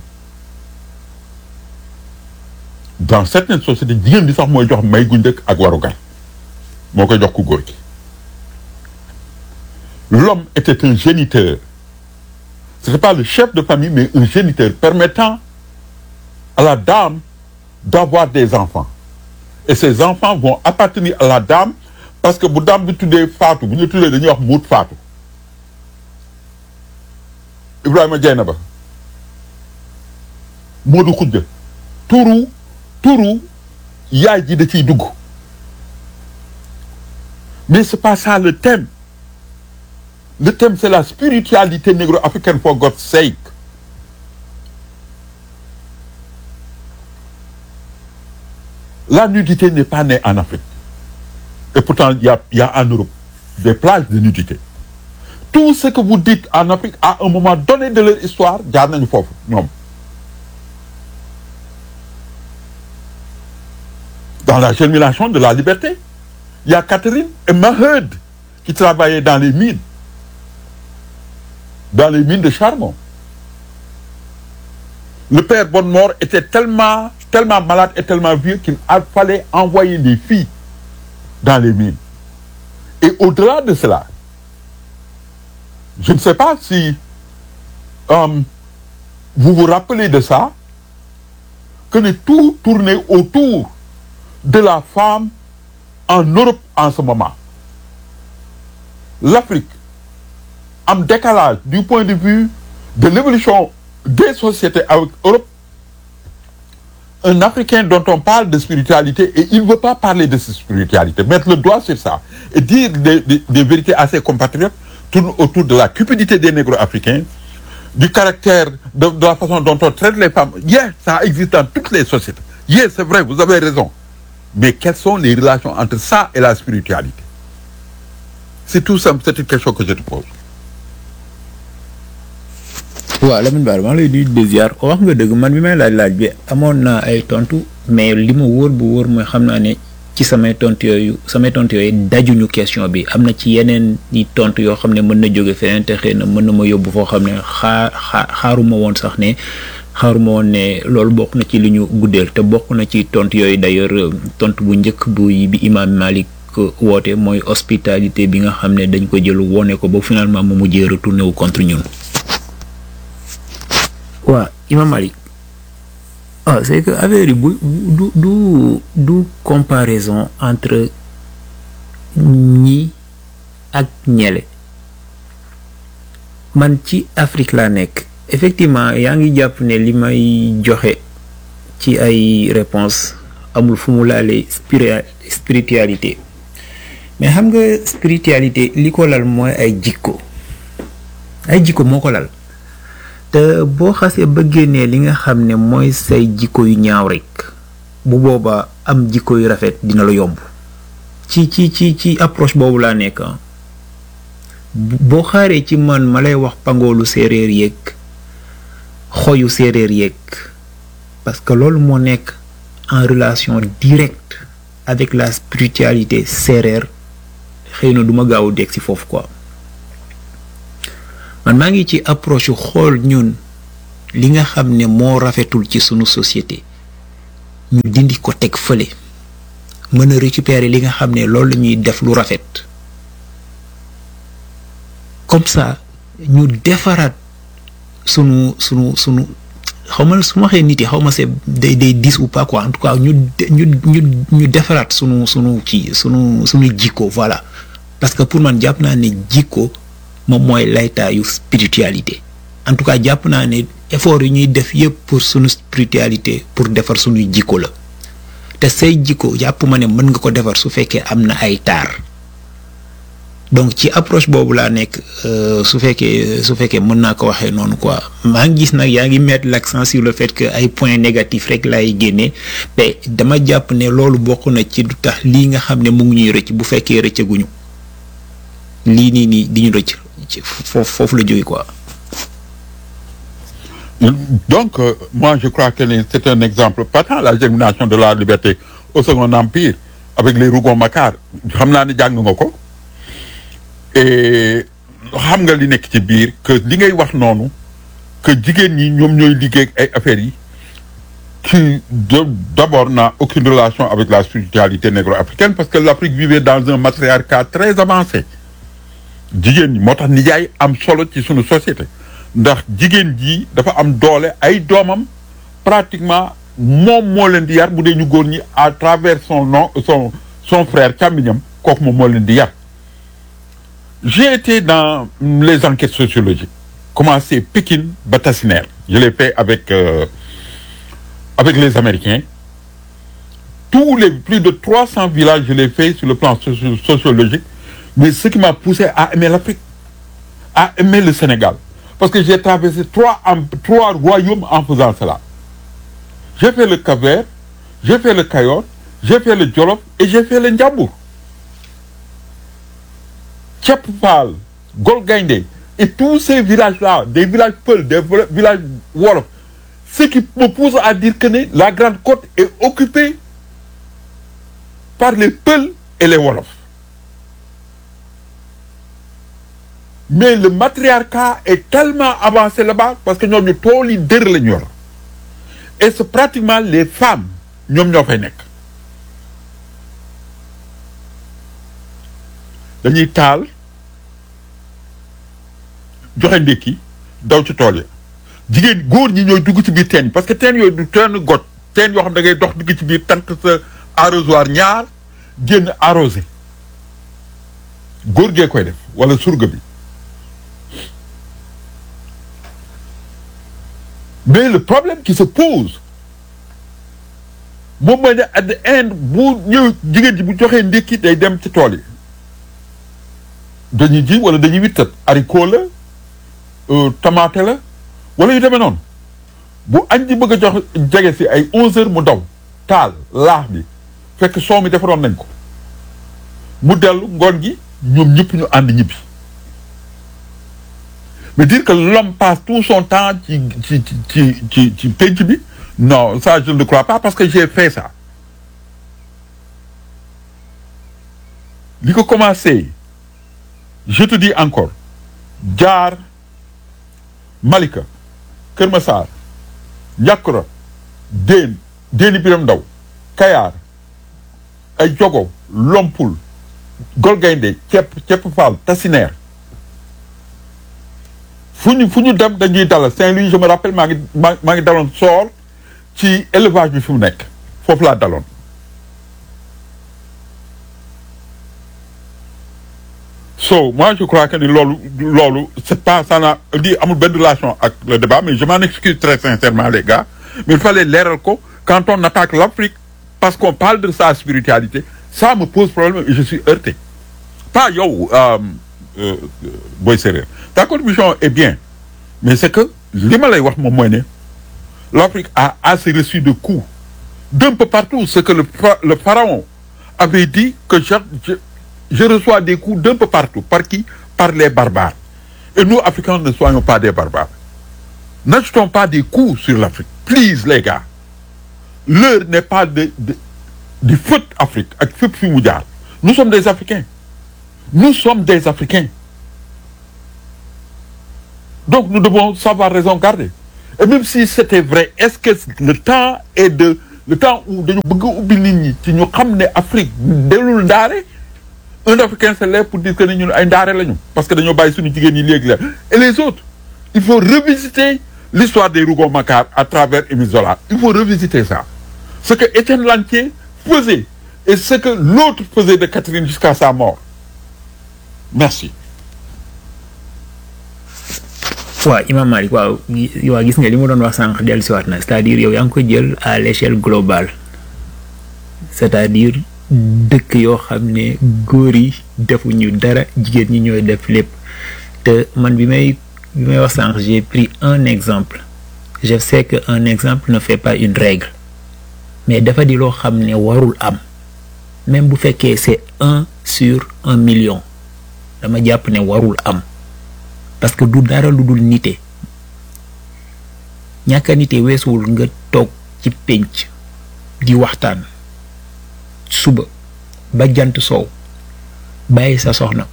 dans certaines sociétés jigéen bi sax mooy jox may gu njëkk ak warugar moo koy jox ku góor gi l'homme était un géniteur ce n'est pas le chef de famille mais un géniteur permettant à la dame d'avoir des enfants et ces enfants vont appartenir à la dame parce que bu dame bi tuddee Fatou bu ñu tuddee dañuy wax muut Fatou Ibrahima Dieynaba Modou Khoudia turu turu yaay ji da ciy dugg mais c'est pas ça le thème le thème c'est la spiritualité négro-africaine for God's sake la nudité n'est pas née en Afrique et pourtant il y a il y a en Europe des plages de nudité tout ce que vous dites en Afrique à un moment donné de leur histoire jaar nañu foofu ñoom dans la germination de la liberté il y a Catherine et Maheude qui travaillaient dans les mines dans les mines de charbon le père Bonnemort était tellement tellement malade et tellement vieux qu'il a fallait envoyer des filles dans les mines et au-delà de cela je ne sais pas si euh, vous vous rappelez de ça que ne tout tournait autour de la femme en Europe en ce moment l'Afrique am décalage du point de vue de l'évolution des sociétés avec Europe un Africain dont on parle de spiritualité et il ne veut pas parler de cette spiritualité mettre le doigt sur ça et dire des, des, des vérités à ses compatriotes tourne autour de la cupidité des négro-africains du caractère de, de la façon dont on traite les femmes yes ça existe dans toutes les sociétés yes c'est vrai vous avez raison mais quelles sont les relations entre ça et la spiritualité c'est tout simple c'est une question que je te pose waaw Lamine Bara maa ngi lay nuyu di ziar wax nga dëgg man bi may laaj laaj bi amoon naa ay tontu mais li ma wóor bu wóor mooy xam naa ne ci samay tontu yooyu samay tontu yooyu dajuñu question bi am na ci yeneen i tontu yoo xam ne mën na jóge feneen te xëy na mën na ma yóbbu foo xam ne xaar xaar xaaruma woon sax ne xaaruma woon ne loolu bokk na ci li ñu guddeel te bokk na ci tontu yooyu d'ailleurs tontu bu njëkk bu bi Imam Malik woote mooy hospitalité bi nga xam ne dañ ko jël wone ko ba finalement mu mujjee retourné wu contre ñun. waaw Imam Malik ah c'est que affaire yi bu du du du comparaison entre ñi ak ñele man ci Afrique laa nekk effectivement yaa ngi jàpp ne li may joxe ci ay réponse amul fu mu laalee spiri- spiritualité mais xam nga spiritualité li ko lal mooy ay jikko ay jikko moo ko lal te boo xasee ba génnee li nga xam ne mooy say jikko yu ñaaw rek bu boobaa am jikko yu rafet dina la yomb ci ci ci ci approche boobu laa nekk boo xaaree ci man ma lay wax pangoolu séeréer yeeg xoyu séeréer yeeg parce que loolu moo nekk en relation directe avec la spiritualité séeréer xëy na du ma gaaw a dégg si foofu quoi man maa ngi ci approche yu xool ñun li nga xam ne moo rafetul ci sunu société ñu dindi ko teg fële mën a récupérer li nga xam ne loolu la ñuy def lu rafet comme ça ñu defaraat sunu sunu sunu xaw ma su ma waxee nit yi xaw ma c'est day day dis ou pas quoi en tout cas ñu ñu ñu ñu defaraat sunu sunu kii sunu sunu jikko voilà parce que pour man jàpp naa ne jikko moom mooy laytaayu spiritualité en tout cas jàpp naa ne effort yi ñuy def yëpp pour sunu spiritualité pour defar sunuy jikko la te say jikko jàpp ma ne mën nga ko defar su fekkee am na ay taar donc ci approche boobu laa nekk su fekkee su fekkee mën naa ko waxee noonu quoi maa ngi gis nag yaa ngi mettre l'accent sur le fait que ay points négatifs rek laay génnee mais dama jàpp ne loolu bokk na ci du tax lii nga xam ne mu ngi ñuy rëcc bu fekkee rëccaguñu lii nii nii di ñu rëcc foofu foofu la jógee quoi. Donc, euh, moi, je crois que c'est un exemple patent, la germination de la liberté au Second Empire, avec les Rougon-Macquart. xam naa ne jàng nga ko et xam nga li nekk ci biir que li ngay wax noonu que jigéen ñi ñoom ñooy liggéey ak ay affaires yi qui de- d'abord n'a aucune relation avec la spiritualité négro-africaine parce que l'Afrique vivait dans un matriarcat très avancé jigéen ñi moo tax nijaay am solo ci sunu société ndax jigéen ji dafa am doole ay doomam pratiquement moom moo leen di yar bu dee ñu góor ñi à travers son nom son son frère càmmiñam kooku moom moo leen di yar j'ai été dans les enquêtes sociologiques commencé Pékin ba Tassinère je l'ai fait avec euh, avec les Américains tous les plus de 300 villages je l'ai fait sur le plan socio- sociologique mais ce qui m'a poussé à aimer l'Afrique à aimer le Sénégal parce que j'ai traversé trois am- trois royaumes en faisant cela j'ai fait le Cap-Vert j'ai fait le Cayor j'ai fait le Jolof et j'ai fait le Ndiambour Thiep Fall Gol Gaindé et tous ces villages-là des villages Peul des vla- villages Wolof ce qui me pousse à dire que ne la Grande Côte est occupée par les Peul et les Wolof mais le matriarcat est tellement avancé là-bas parce que ñoom ñu tool yi dër la ñu yor et c'est pratiquement les femmes ñoom ñoo fay nekk dañuy taal joxe ndékki daw ci tool yi jigéen góor ñi ñooy dugg ci biir teen yi parce que teen yooyu du teen got teen yoo xam da ngay dox dugg ci biir tànk sa arrosoir ñaar génn arrosé góor gee koy def wala surga bi mais le problème qui se pose moom mooy ne at the end bu ñëw jigéen ji bu joxee ndékki day dem ci tool yi dañuy ji wala dañuy wittat haricot la euh, tomate la wala yu demee noonu bu añ ji bëgg a jox jege si ay onze heures mu daw taal laax bi fekk soow mi defaroon nañ ko mu dellu ngoon gi ñoom ñëpp ñu ànd ñibbi mais dire que l'homme passe tout son temps ci ci ci ci ci ci penc bi non ça je ne le crois pas parce que j'ai fait ça li ko commencé je te dis encore jaar Malika Kër Massar Ndiakra Déen Déeni Biram Ndaw Kayaar ay Jogo Lompul Golgaynde Cepp Cepp Fall Tassinère fu ñu fu ñu dem dañuy dalal Saint-Louis je me rappelle maa ngi maa maa ngi daloon soor ci élevage bi fi mu nekk foofu laa daloon so moi je crois que ni loolu loolu c'est pas ça n'a di amul benn relation ak le débat mais je m'en excuse très sincèrement les gars mais il fallait leeral ko quand on attaque l'Afrique parce qu'on parle de sa spiritualité ça me pose problème et je suis heurté pas yow euh, euh, Boy Séréer ta contribution est bien mais c'est que li ma lay wax moom mooy ne l'Afrique a assez reçu de coups d'un peu partout ce que le, phara- le pharaon avait dit que je, je, je reçois des coups d'un peu partout par qui par les barbares et nous Africains ne soyons pas des barbares n'achetons pas des coups sur l'Afrique please les gars l'heure n'est pas de, de du fët Afrique ak fépp fi mu jaar nous sommes des Africains nous sommes des Africains donc nous devons savoir raison garder et même si c'était vrai est-ce que le temps est de le temps où dañu bëgg a ubbi nit ñi ci ñu xam ne Afrique delul ndaare un Africain se lève pour dire que ne ñun ay ndaare lañu parce que dañoo bàyyi suñu jigéen ñi léegi la et les autres il faut revisiter l'histoire des Rougon-Macquart à travers Émile Zola il faut revisiter ça ce que Étienne Lantier faisait et ce que l'autre faisait de Catherine jusqu'à sa mort merci waaw Imam Malik waaw gi- waaw gis nga li mu doon wax sànq dellusiwaat na c'est-à-dire yow yaa ngi ko jël à l'échelle globale c'est-à-dire dëkk yoo xam ne góor yi defuñu dara jigéen ñi ñooy def lépp te man bi may bi may wax sànq j'ai pris un exemple je sais que un exemple ne fait pas une règle mais dafa di loo xam ne warul am même bu fekkee c'est un sur un million dama jàpp ne warul am parce que du dara lu dul nite ñàkk a nite weesuwul nga toog ci pénc di waxtaan suba ba jant soow bàyyi sa soxna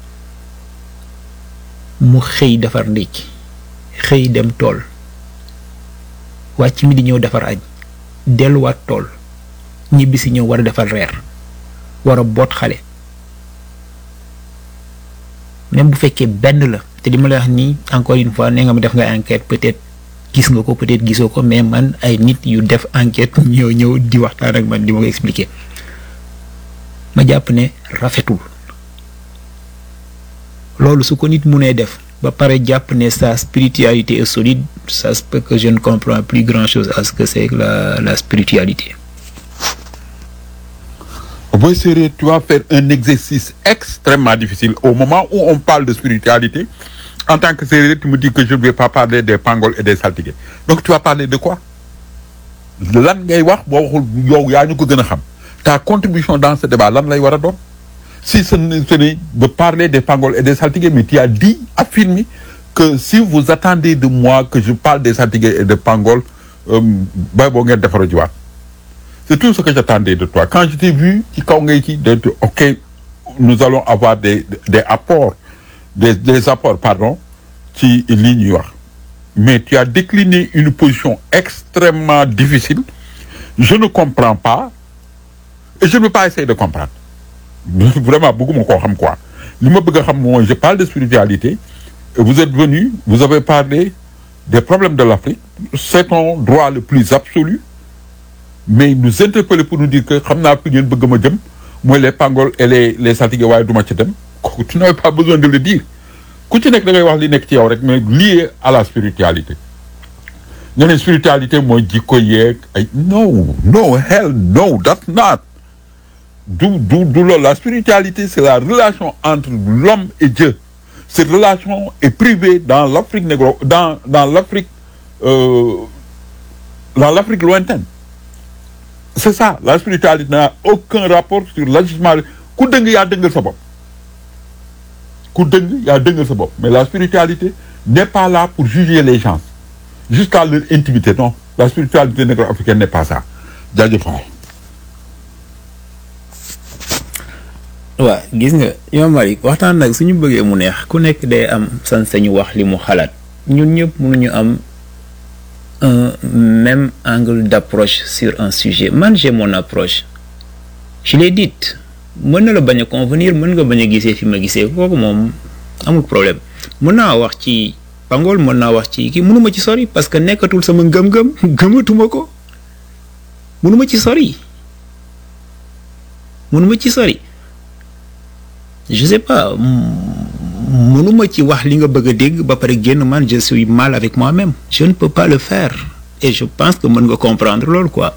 mu xëy defar ndékki xëy dem tool wàcc mi di ñëw defar añ delluwaat tool ñibbi si ñëw war a defar reer war a boot xale même bu fekkee benn la te li ma la wax nii encore une fois nee nga ma def nga enquête peut-être gis nga ko peut-être gisoo ko mais man ay nit yu def enquête ñëw ñëw di waxtaan ak man di ma ko expliquer ma jàpp ne rafetul loolu su ko nit munee def ba pare jàpp ne sa spiritualité est solide ça se peut que je ne comprends plus grand-chose à ce que c'est que la la spiritualité Boy Séré, tu vas faire un exercice extrêmement difficile. Au moment où on parle de spiritualité, en tant que Séré, tu me dis que je ne vais pas parler des pangols et des saltigués. Donc tu vas parler de quoi lan ngay wax boo waxul yow yaa ñu ko gën a xam ta contribution dans ce débat lan lay war a doon si ce n'est ce n'est de parler des pangols et des saltigués mais tu as dit affirmé que si vous attendez de moi que je parle des saltigués et des pangols euh, bay boo ngeen defaro jiwaat c'est tout ce que j'attendais de toi quand je t'ai vu ci kaw ngay ci de de- ok nous allons avoir des des apports des des apports pardon ci lii ñuy wax mais tu as décliné une position extrêmement difficile je ne comprends pas et je ne veux pas essayer de comprendre vraiment bëgguma koo xam quoi li ma bëgg a xam mooy je parle de spiritualité et vous êtes venu vous avez parlé des problèmes de l'Afrique c'est ton droit le plus absolu mais nous interpeller pour nous dire que xam naa fi ngeen bëgg ma jëm mooy les pangols et les les saltigués waaye du ma ci dem kooku tu n'avais pas besoin de le dire ku ci nekk da ngay wax li nekk ci yow rek mais lié à la spiritualité nga ne spiritualité mooy jikko yeeg ay no no hell no that's not du du du loolu la spiritualité c'est la relation entre l'homme et Dieu cette relation est privée dans l'Afrique négro dans dans l'Afrique euh, dans l'Afrique lointaine c'est ça la spiritualité n'a aucun rapport sur l'agissement ku dëng yaa dëngal sa bopp ku dëng yaa dëngal sa bopp mais la spiritualité n'est pas là pour juger les gens jusqu'à leur intimité non la spiritualité négro-africaine n'est pas ça jaajëf waay waaw gis nga Imam Malik waxtaan nag suñu bëggee mu neex ku nekk day am sañ-sañu wax li mu xalaat ñun ñëpp mënuñu am un même angle d'approche sur un sujet man j'ai mon approche je l'ai dit mën na la bañ a convenir mën nga bañ a gisee fi ma gisee kooku moom amul problème mën naa wax ci pangol mën naa wax ci kii mënuma ci sori parce que nekkatul sama ngëm-ngëm gëmatuma ko mënuma ci sori mënuma ci sori je sais pas m- mënuma ci wax li nga bëgg a dégg ba pare génn man je suis mal avec moi-même je ne peux pas le faire et je pense que mën nga comprendre loolu quoi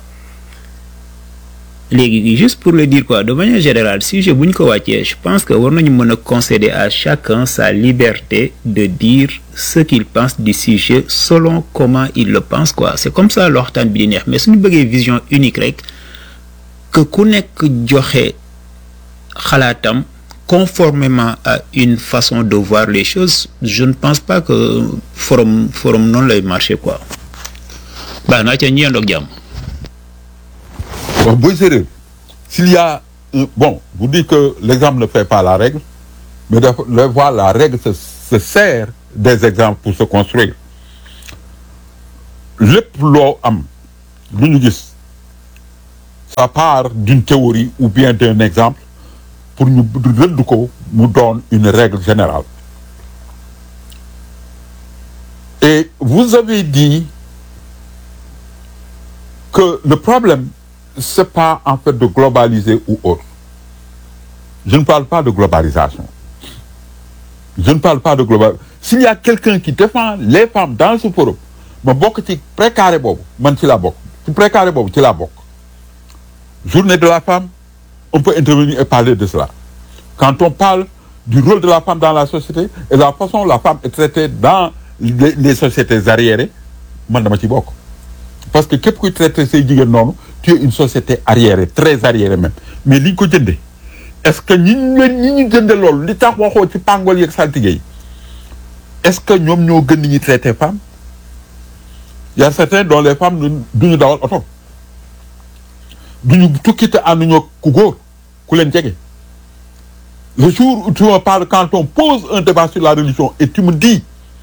léegi juste pour le dire quoi de manière générale sujet bu ñu ko wàccee je pense que war nañu mën a concéder à chacun sa liberté de dire ce qu'il pense du sujet selon comment il le pense quoi c'est comme ça la waxtaan bi di neex mais suñu bëggee vision unique rek que ku nekk joxe xalaatam conformément à une façon de voir les choses je ne pense pas que forum forum noonu lay marcher quoi baax naa ca ñi yendoog jàmm Bon, Boy Séré, s'il y a un- bon, vous dites que l'exemple ne fait pas la règle, mais de, de voir la règle se, se sert des exemples pour se construire lépp loo am lu ñu gis ça part d'une théorie ou bien d'un exemple pour ñu rëdd ko mu doon une règle générale et vous avez dit que le problème c'est pas en fait de globaliser ou autre je ne parle pas de globalisation je ne parle pas de global s'il y a quelqu'un qui défend les femmes dans ce forum ma bokk ci précaré boobu man ci laa bokk ci précaré boobu ci laa bokk journée de la femme on peut intervenir et parler de cela quand on parle du rôle de la femme dans la société et la façon dont la femme est traitée dans les, les sociétés arriérées man dama ci bokk parce que képp kuy traité say jigéen noonu tu es une société arriérée très arriérée même mais li ñu ko jëndee est-ce que ñi ñu leen ñi ñu jënde loolu li tax waxoo ci pàngol yeeg saltige yi est-ce que ñoom ñoo gën ni ñuy traité femme y a certains dont les femmes du ñu dawal oto du ñu tukki te ànduñoo ku góor ku leen jege le jour où tu me parles quand on pose un débat sur la religion et tu me dis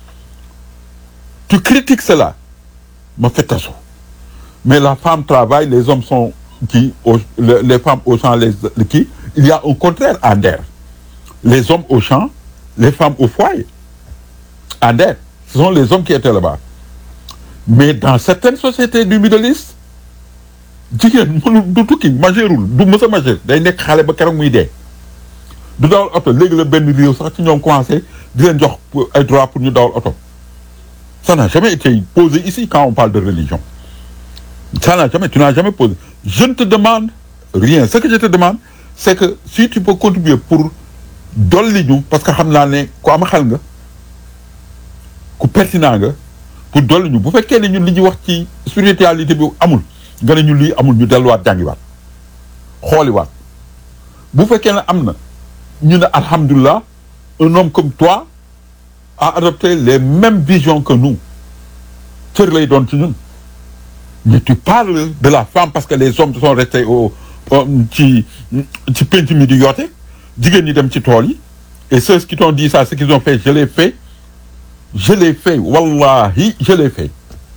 tu critiques cela ma fais taso mais la femme travaille les hommes sont qui au, le, les femmes au champ les qui il y a un contraire en der les hommes au champ les femmes au foyer en der ce sont les hommes qui étaient là-bas mais dans certaines sociétés du Middle East jigéen mënu du tukki majeurul du mës a majeur day nekk xale ba keroog muy dee du dawal oto léegi la benn réew sax ci ñoom commencé di leen jox ay droit pour ñu dawal oto ça n'a jamais été posé ici quand on parle de religion ça n'a jamais tu n'as jamais posé je ne te demande rien ce que je te demande c'est que si tu peux contribuer pour dolli ñu parce que xam naa ne ku am xel nga ku pertinent nga pour dolli ñu bu fekkee ne ñun li ñuy wax ci spiritualité bi amul nga ne ñun lii amul ñu delluwaat jàngiwaat xooliwaat bu fekkee ne am na ñu ne alhamdulilah un homme comme toi a adopté les mêmes visions que nous cër lay doon ci ñun mais tu parles de la femme parce que les hommes sont restés au ci ci penc mi di yoote jigéen ñi dem ci tool yi et ceux qui t'ont dit ça ce qu'ils ont fait je l'ai fait je l'ai fait wallahi je l'ai fait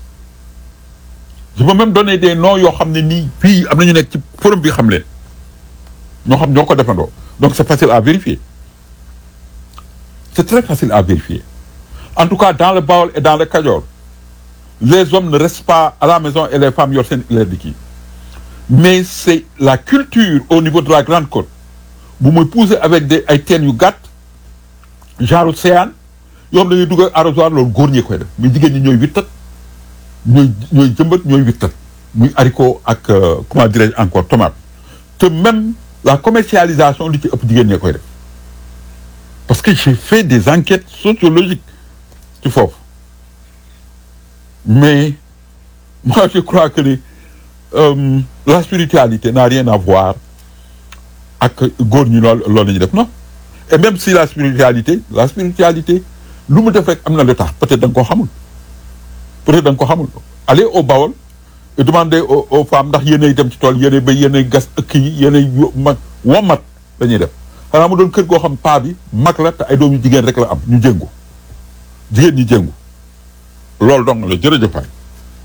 je peux même donner des noms yoo xam ne nii fii am na ñu nekk ci forum bi xam leen ñoo xam ñoo ko defandoo donc c'est facile à vérifier c'est très facile à vérifier en tout cas dans le Baol et dans le Kajoor les hommes ne restent pas à la maison et les femmes yor seen leer di kii mais c'est la culture au niveau de la Grande Côte bu muy pousser avec des ay teen yu gàtt genre océan yoo xam dañuy dugg arrosoir loolu góor ñee koy def mais jigéen ñi ñooy wittat ñooy ñooy jëmbat ñooy wittat muy haricot ak comment dirais-je encore tomate te même la commercialisation li ci ëpp jigéen ñee koy def parce que j'ai fait des enquêtes sociologiques ci foofu mais moi je crois que les euh, la spiritualité n'a rien à voir ak góor ñi lool loolu la ñuy def non et même si la spiritualité la spiritualité lu mu def rek am na lu tax peut-être da nga koo xamul peut-être da nga ko xamul allez au Bawol et demandez aux, aux femmes ndax yéenay dem ci tool yéenay bay yéenay gas ëkk yi yéenay mag womat dañuy def xanaa mu doon kër goo xam paa bi mag la te ay doom yu jigéen rek la am ñu jéngu jigéen ñi jéngu loolu dong la jërëjëf waay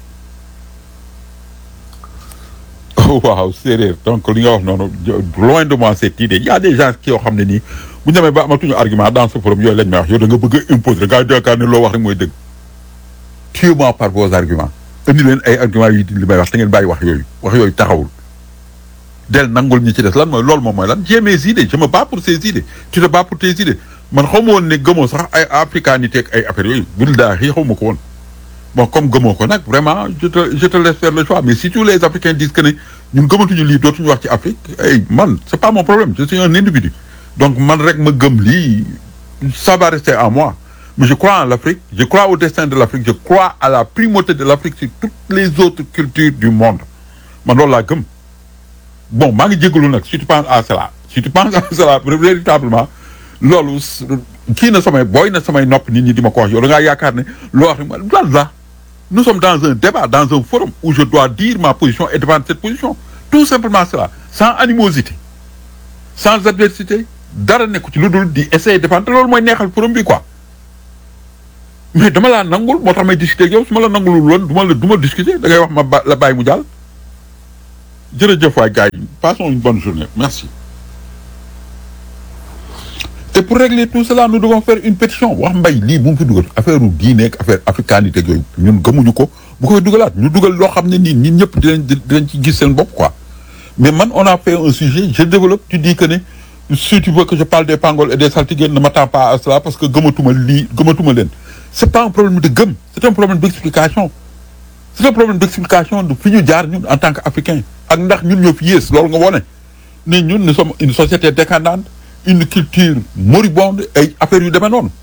waaw séeréer donc li nga wax noonu loin de moi cette idée il y a des gens qui yoo xam ne nii bu ñu demee ba amatuñu argument dans ce forum yooyu lañ may wax yow da nga bëgg a imposer da ngaa yaakaar ne loo wax rek mooy dëgg tuez-moi par vos arguments indi leen ay arguments yi li may wax te ngeen bàyyi wax yooyu wax yooyu taxawul del nangul ñi ci des lan mooy loolu moom mooy lan j'ai mes idées je me bats pour ces idées tu te bats pour tes idées man xaw ma woon ne gëmoo sax ay africanité ak ay affaires yooyu billaahi xaw ma ko woon bon comme gëmoo ko nag vraiment je te je te laisse faire le choix mais si tous les africains disent que ne ñun gëmatuñu lii dootuñu wax ci Afrique ay man c'est pas mon problème je suis un individu donc man rek ma gëm lii ça va rester à moi mais je crois en l'Afrique je crois au destin de l'Afrique je crois à la primauté de l'Afrique sur toutes les autres cultures du monde man loolu laa gëm bon maa ngi jégalu nag si tu penses à cela si tu penses à cela véritablement loolu kii na samay booy na samay nopp nit ñi di ma ko wax yow da ngaa yaakaar ne loo wax lan la nous sommes dans un débat dans un forum où je dois dire ma position et défendre cette position tout simplement cela sans animosité sans adversité dara nekku ci lu dul di essayer défendre loolu mooy neexal forum bi quoi mais dama laa nangul moo tax may discuter ak yow su ma la nangulul woon du ma la du ma discuter da ngay wax ma ba la bàyyi mu jàll jërëjëf waay gars yi passons une bonne journée merci et pour régler tout cela nous devons faire une pétition wax mbay lii bu mu fi dugal affaire u diine ak affaire africanité ak yooyu ñun gëmuñu ko bu ko fi dugalaat ñu dugal loo xam ne nii ñun ñëpp dinañ dinañ ci gis seen bopp quoi mais man on a fait un sujet je développe tu dis que ne si tu veux que je parle des pangols et des saltigués ne m'attends pas à cela parce que gëmatuma lii gëmatuma leen c'est pas un problème de gëm c'est un problème d'explication c'est un problème d'explication de fi ñu jaar ñun en tant qu'africain ak ndax ñun ñoo fi yées loolu nga wone ne ñun nous sommes une société décadente une culture moribonde ay affaires yu demee noonu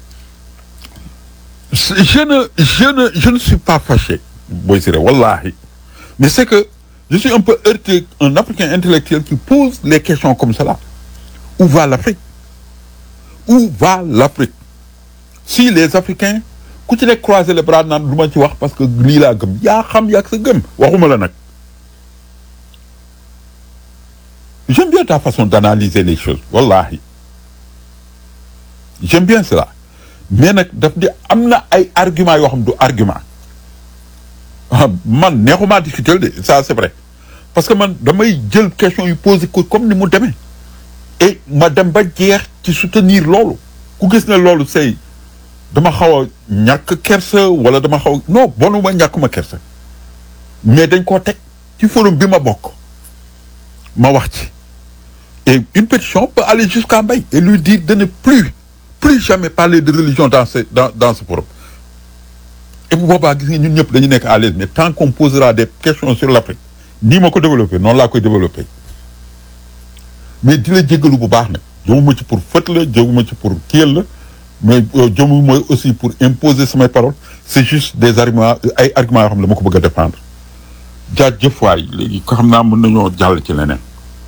je ne je ne je ne suis pas fâché Boy Siré wallahi mais c'est que je suis un peu heurté un africain intellectuel qui pose les questions comme cela où va l'Afrique où va l'Afrique si les Africains ku ci nekk croiser les bras naan du ma ci wax parce que lii laa gëm yaa xam yaa sa gëm waxuma la nag j'aime bien ta façon d'analyser les choses wallahi j'aime bien cela mais nag daf di am na ay arguments yoo xam du argument man neexumaa discuter de ça c'est vrai parce que man damay jël question yu posé ko comme ni mu demee et ma dem ba jeex ci soutenir loolu ku gis ne loolu c'est dama xaw a ñàkk kersa wala dama xaw non bonuma ñàkkuma kersa mais dañ koo teg ci forum bi ma bokk ma wax ci et une pétition peut aller jusqu'à Mbaye et lui dire de ne plus plus jamais parler de religion dans ce dans dans ce forum et bu boobaa gis nga ñun ñëpp dañu nekk à l'aise mais tant qu'on posera des questions sur l'Afrique nii ma ko développé noonu laa koy développé mais di la jéggalu bu baax nag jëmuma ci pour fët la jëmuma ci pour kiyal la mais jëmuma aussi pour imposer samay paroles c'est juste des arguments ay arguments yoo xam ne dama ko bëgg a défendre jaajëf waay léegi ko xam naa mën nañoo jàll ci leneen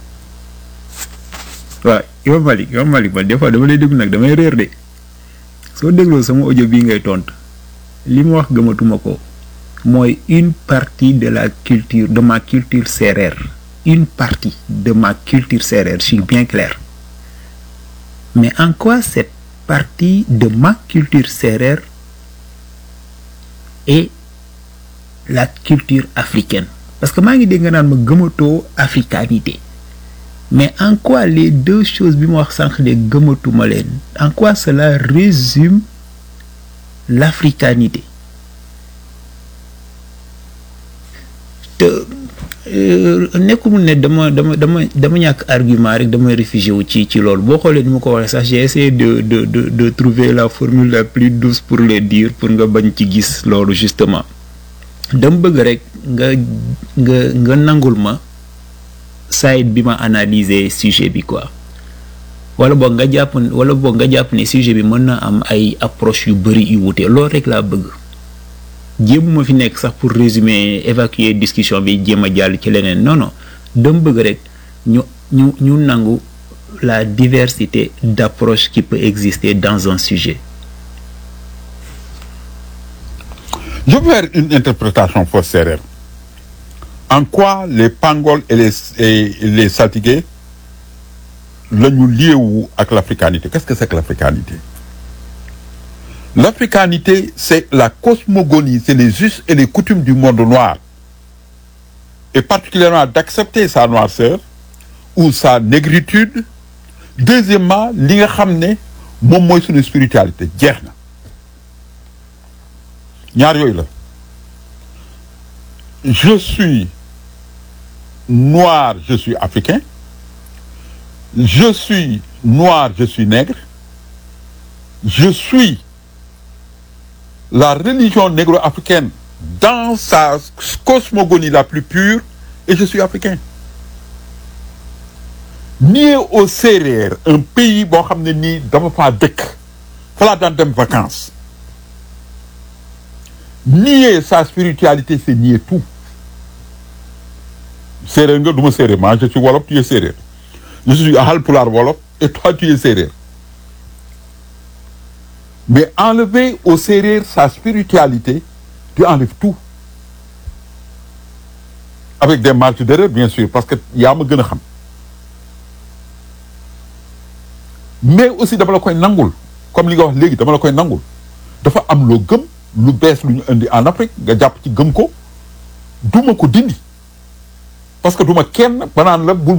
waaw yow Malick yow Malick man des fois dama lay déglu nag damay réer de soo dégloo sama audio bii ngay tontu li ma wax gëmatuma ko mooy une partie de la culture de ma culture sérère une partie de ma culture sérère je suis bien clair mais en quoi cette partie de ma culture sérère est la culture africaine parce que maa ngi dégg nga naan ma gëmatoo africanité mais en quoi les deux choses bi ma wax sànq de gëmatuma leen en quoi cela résume l'africanité te nekkul ne dama dama dama dama ñàkk argument rek damay réfugié wu ci ci loolu boo xoolee ni ma ko waxee sax j'ai essayé de de de de trouver la formule la plus douce pour le dire pour nga bañ ci gis loolu justement dama bëgg rek nga nga nga nangul ma side bi ma analyser sujet bi quoi wala boog nga jàpp wala boog nga jàpp ne sujet bi mën na am ay approche yu bëri yu wute loolu rek laa bëgg jéemuma fi nekk sax pour résumer évacuer discussion bi jéem a jàll ci leneen non non dama bëgg rek ñu ñu ñu nangu la diversité d'approche qui peut exister dans un sujet je vais faire une interprétation fausse sérère en quoi les pangols et les et les saltigués la ñu liewu ak l'africanité qu'est-ce que c'est que l'africanité l'africanité c'est la cosmogonie c'est les us et les coutumes du monde noir et particulièrement d'accepter sa noirceur ou sa négritude deuxièmement li nga xam ne moom mooy suñu spiritualité jeex na ñaar yooyu la je suis noir je suis africain je suis noir je suis nègre je suis la religion négro-africaine dans sa cosmogonie la plus pure et je suis africain nié au Sérère un pays boo xam ne nii dama faa dëkk fa laa daan dem vacances nier sa spiritualité c'est nier tout séeréer nga du ma séeréer moi je suis wolof tu es séeréer je suis Haalpulaar wolof et toi tu es séeréer mais enlever au séeréer sa spiritualité tu enlèves tout avec des marges d'erreur bien sûr parce que yaa ma gën a xam mais aussi dama la koy nangul comme li nga wax léegi dama la koy nangul dafa am loo gëm lu bees lu ñu indi en Afrique nga jàpp ci gëm ko duma ko dindi parce que duma kenn banaan la bul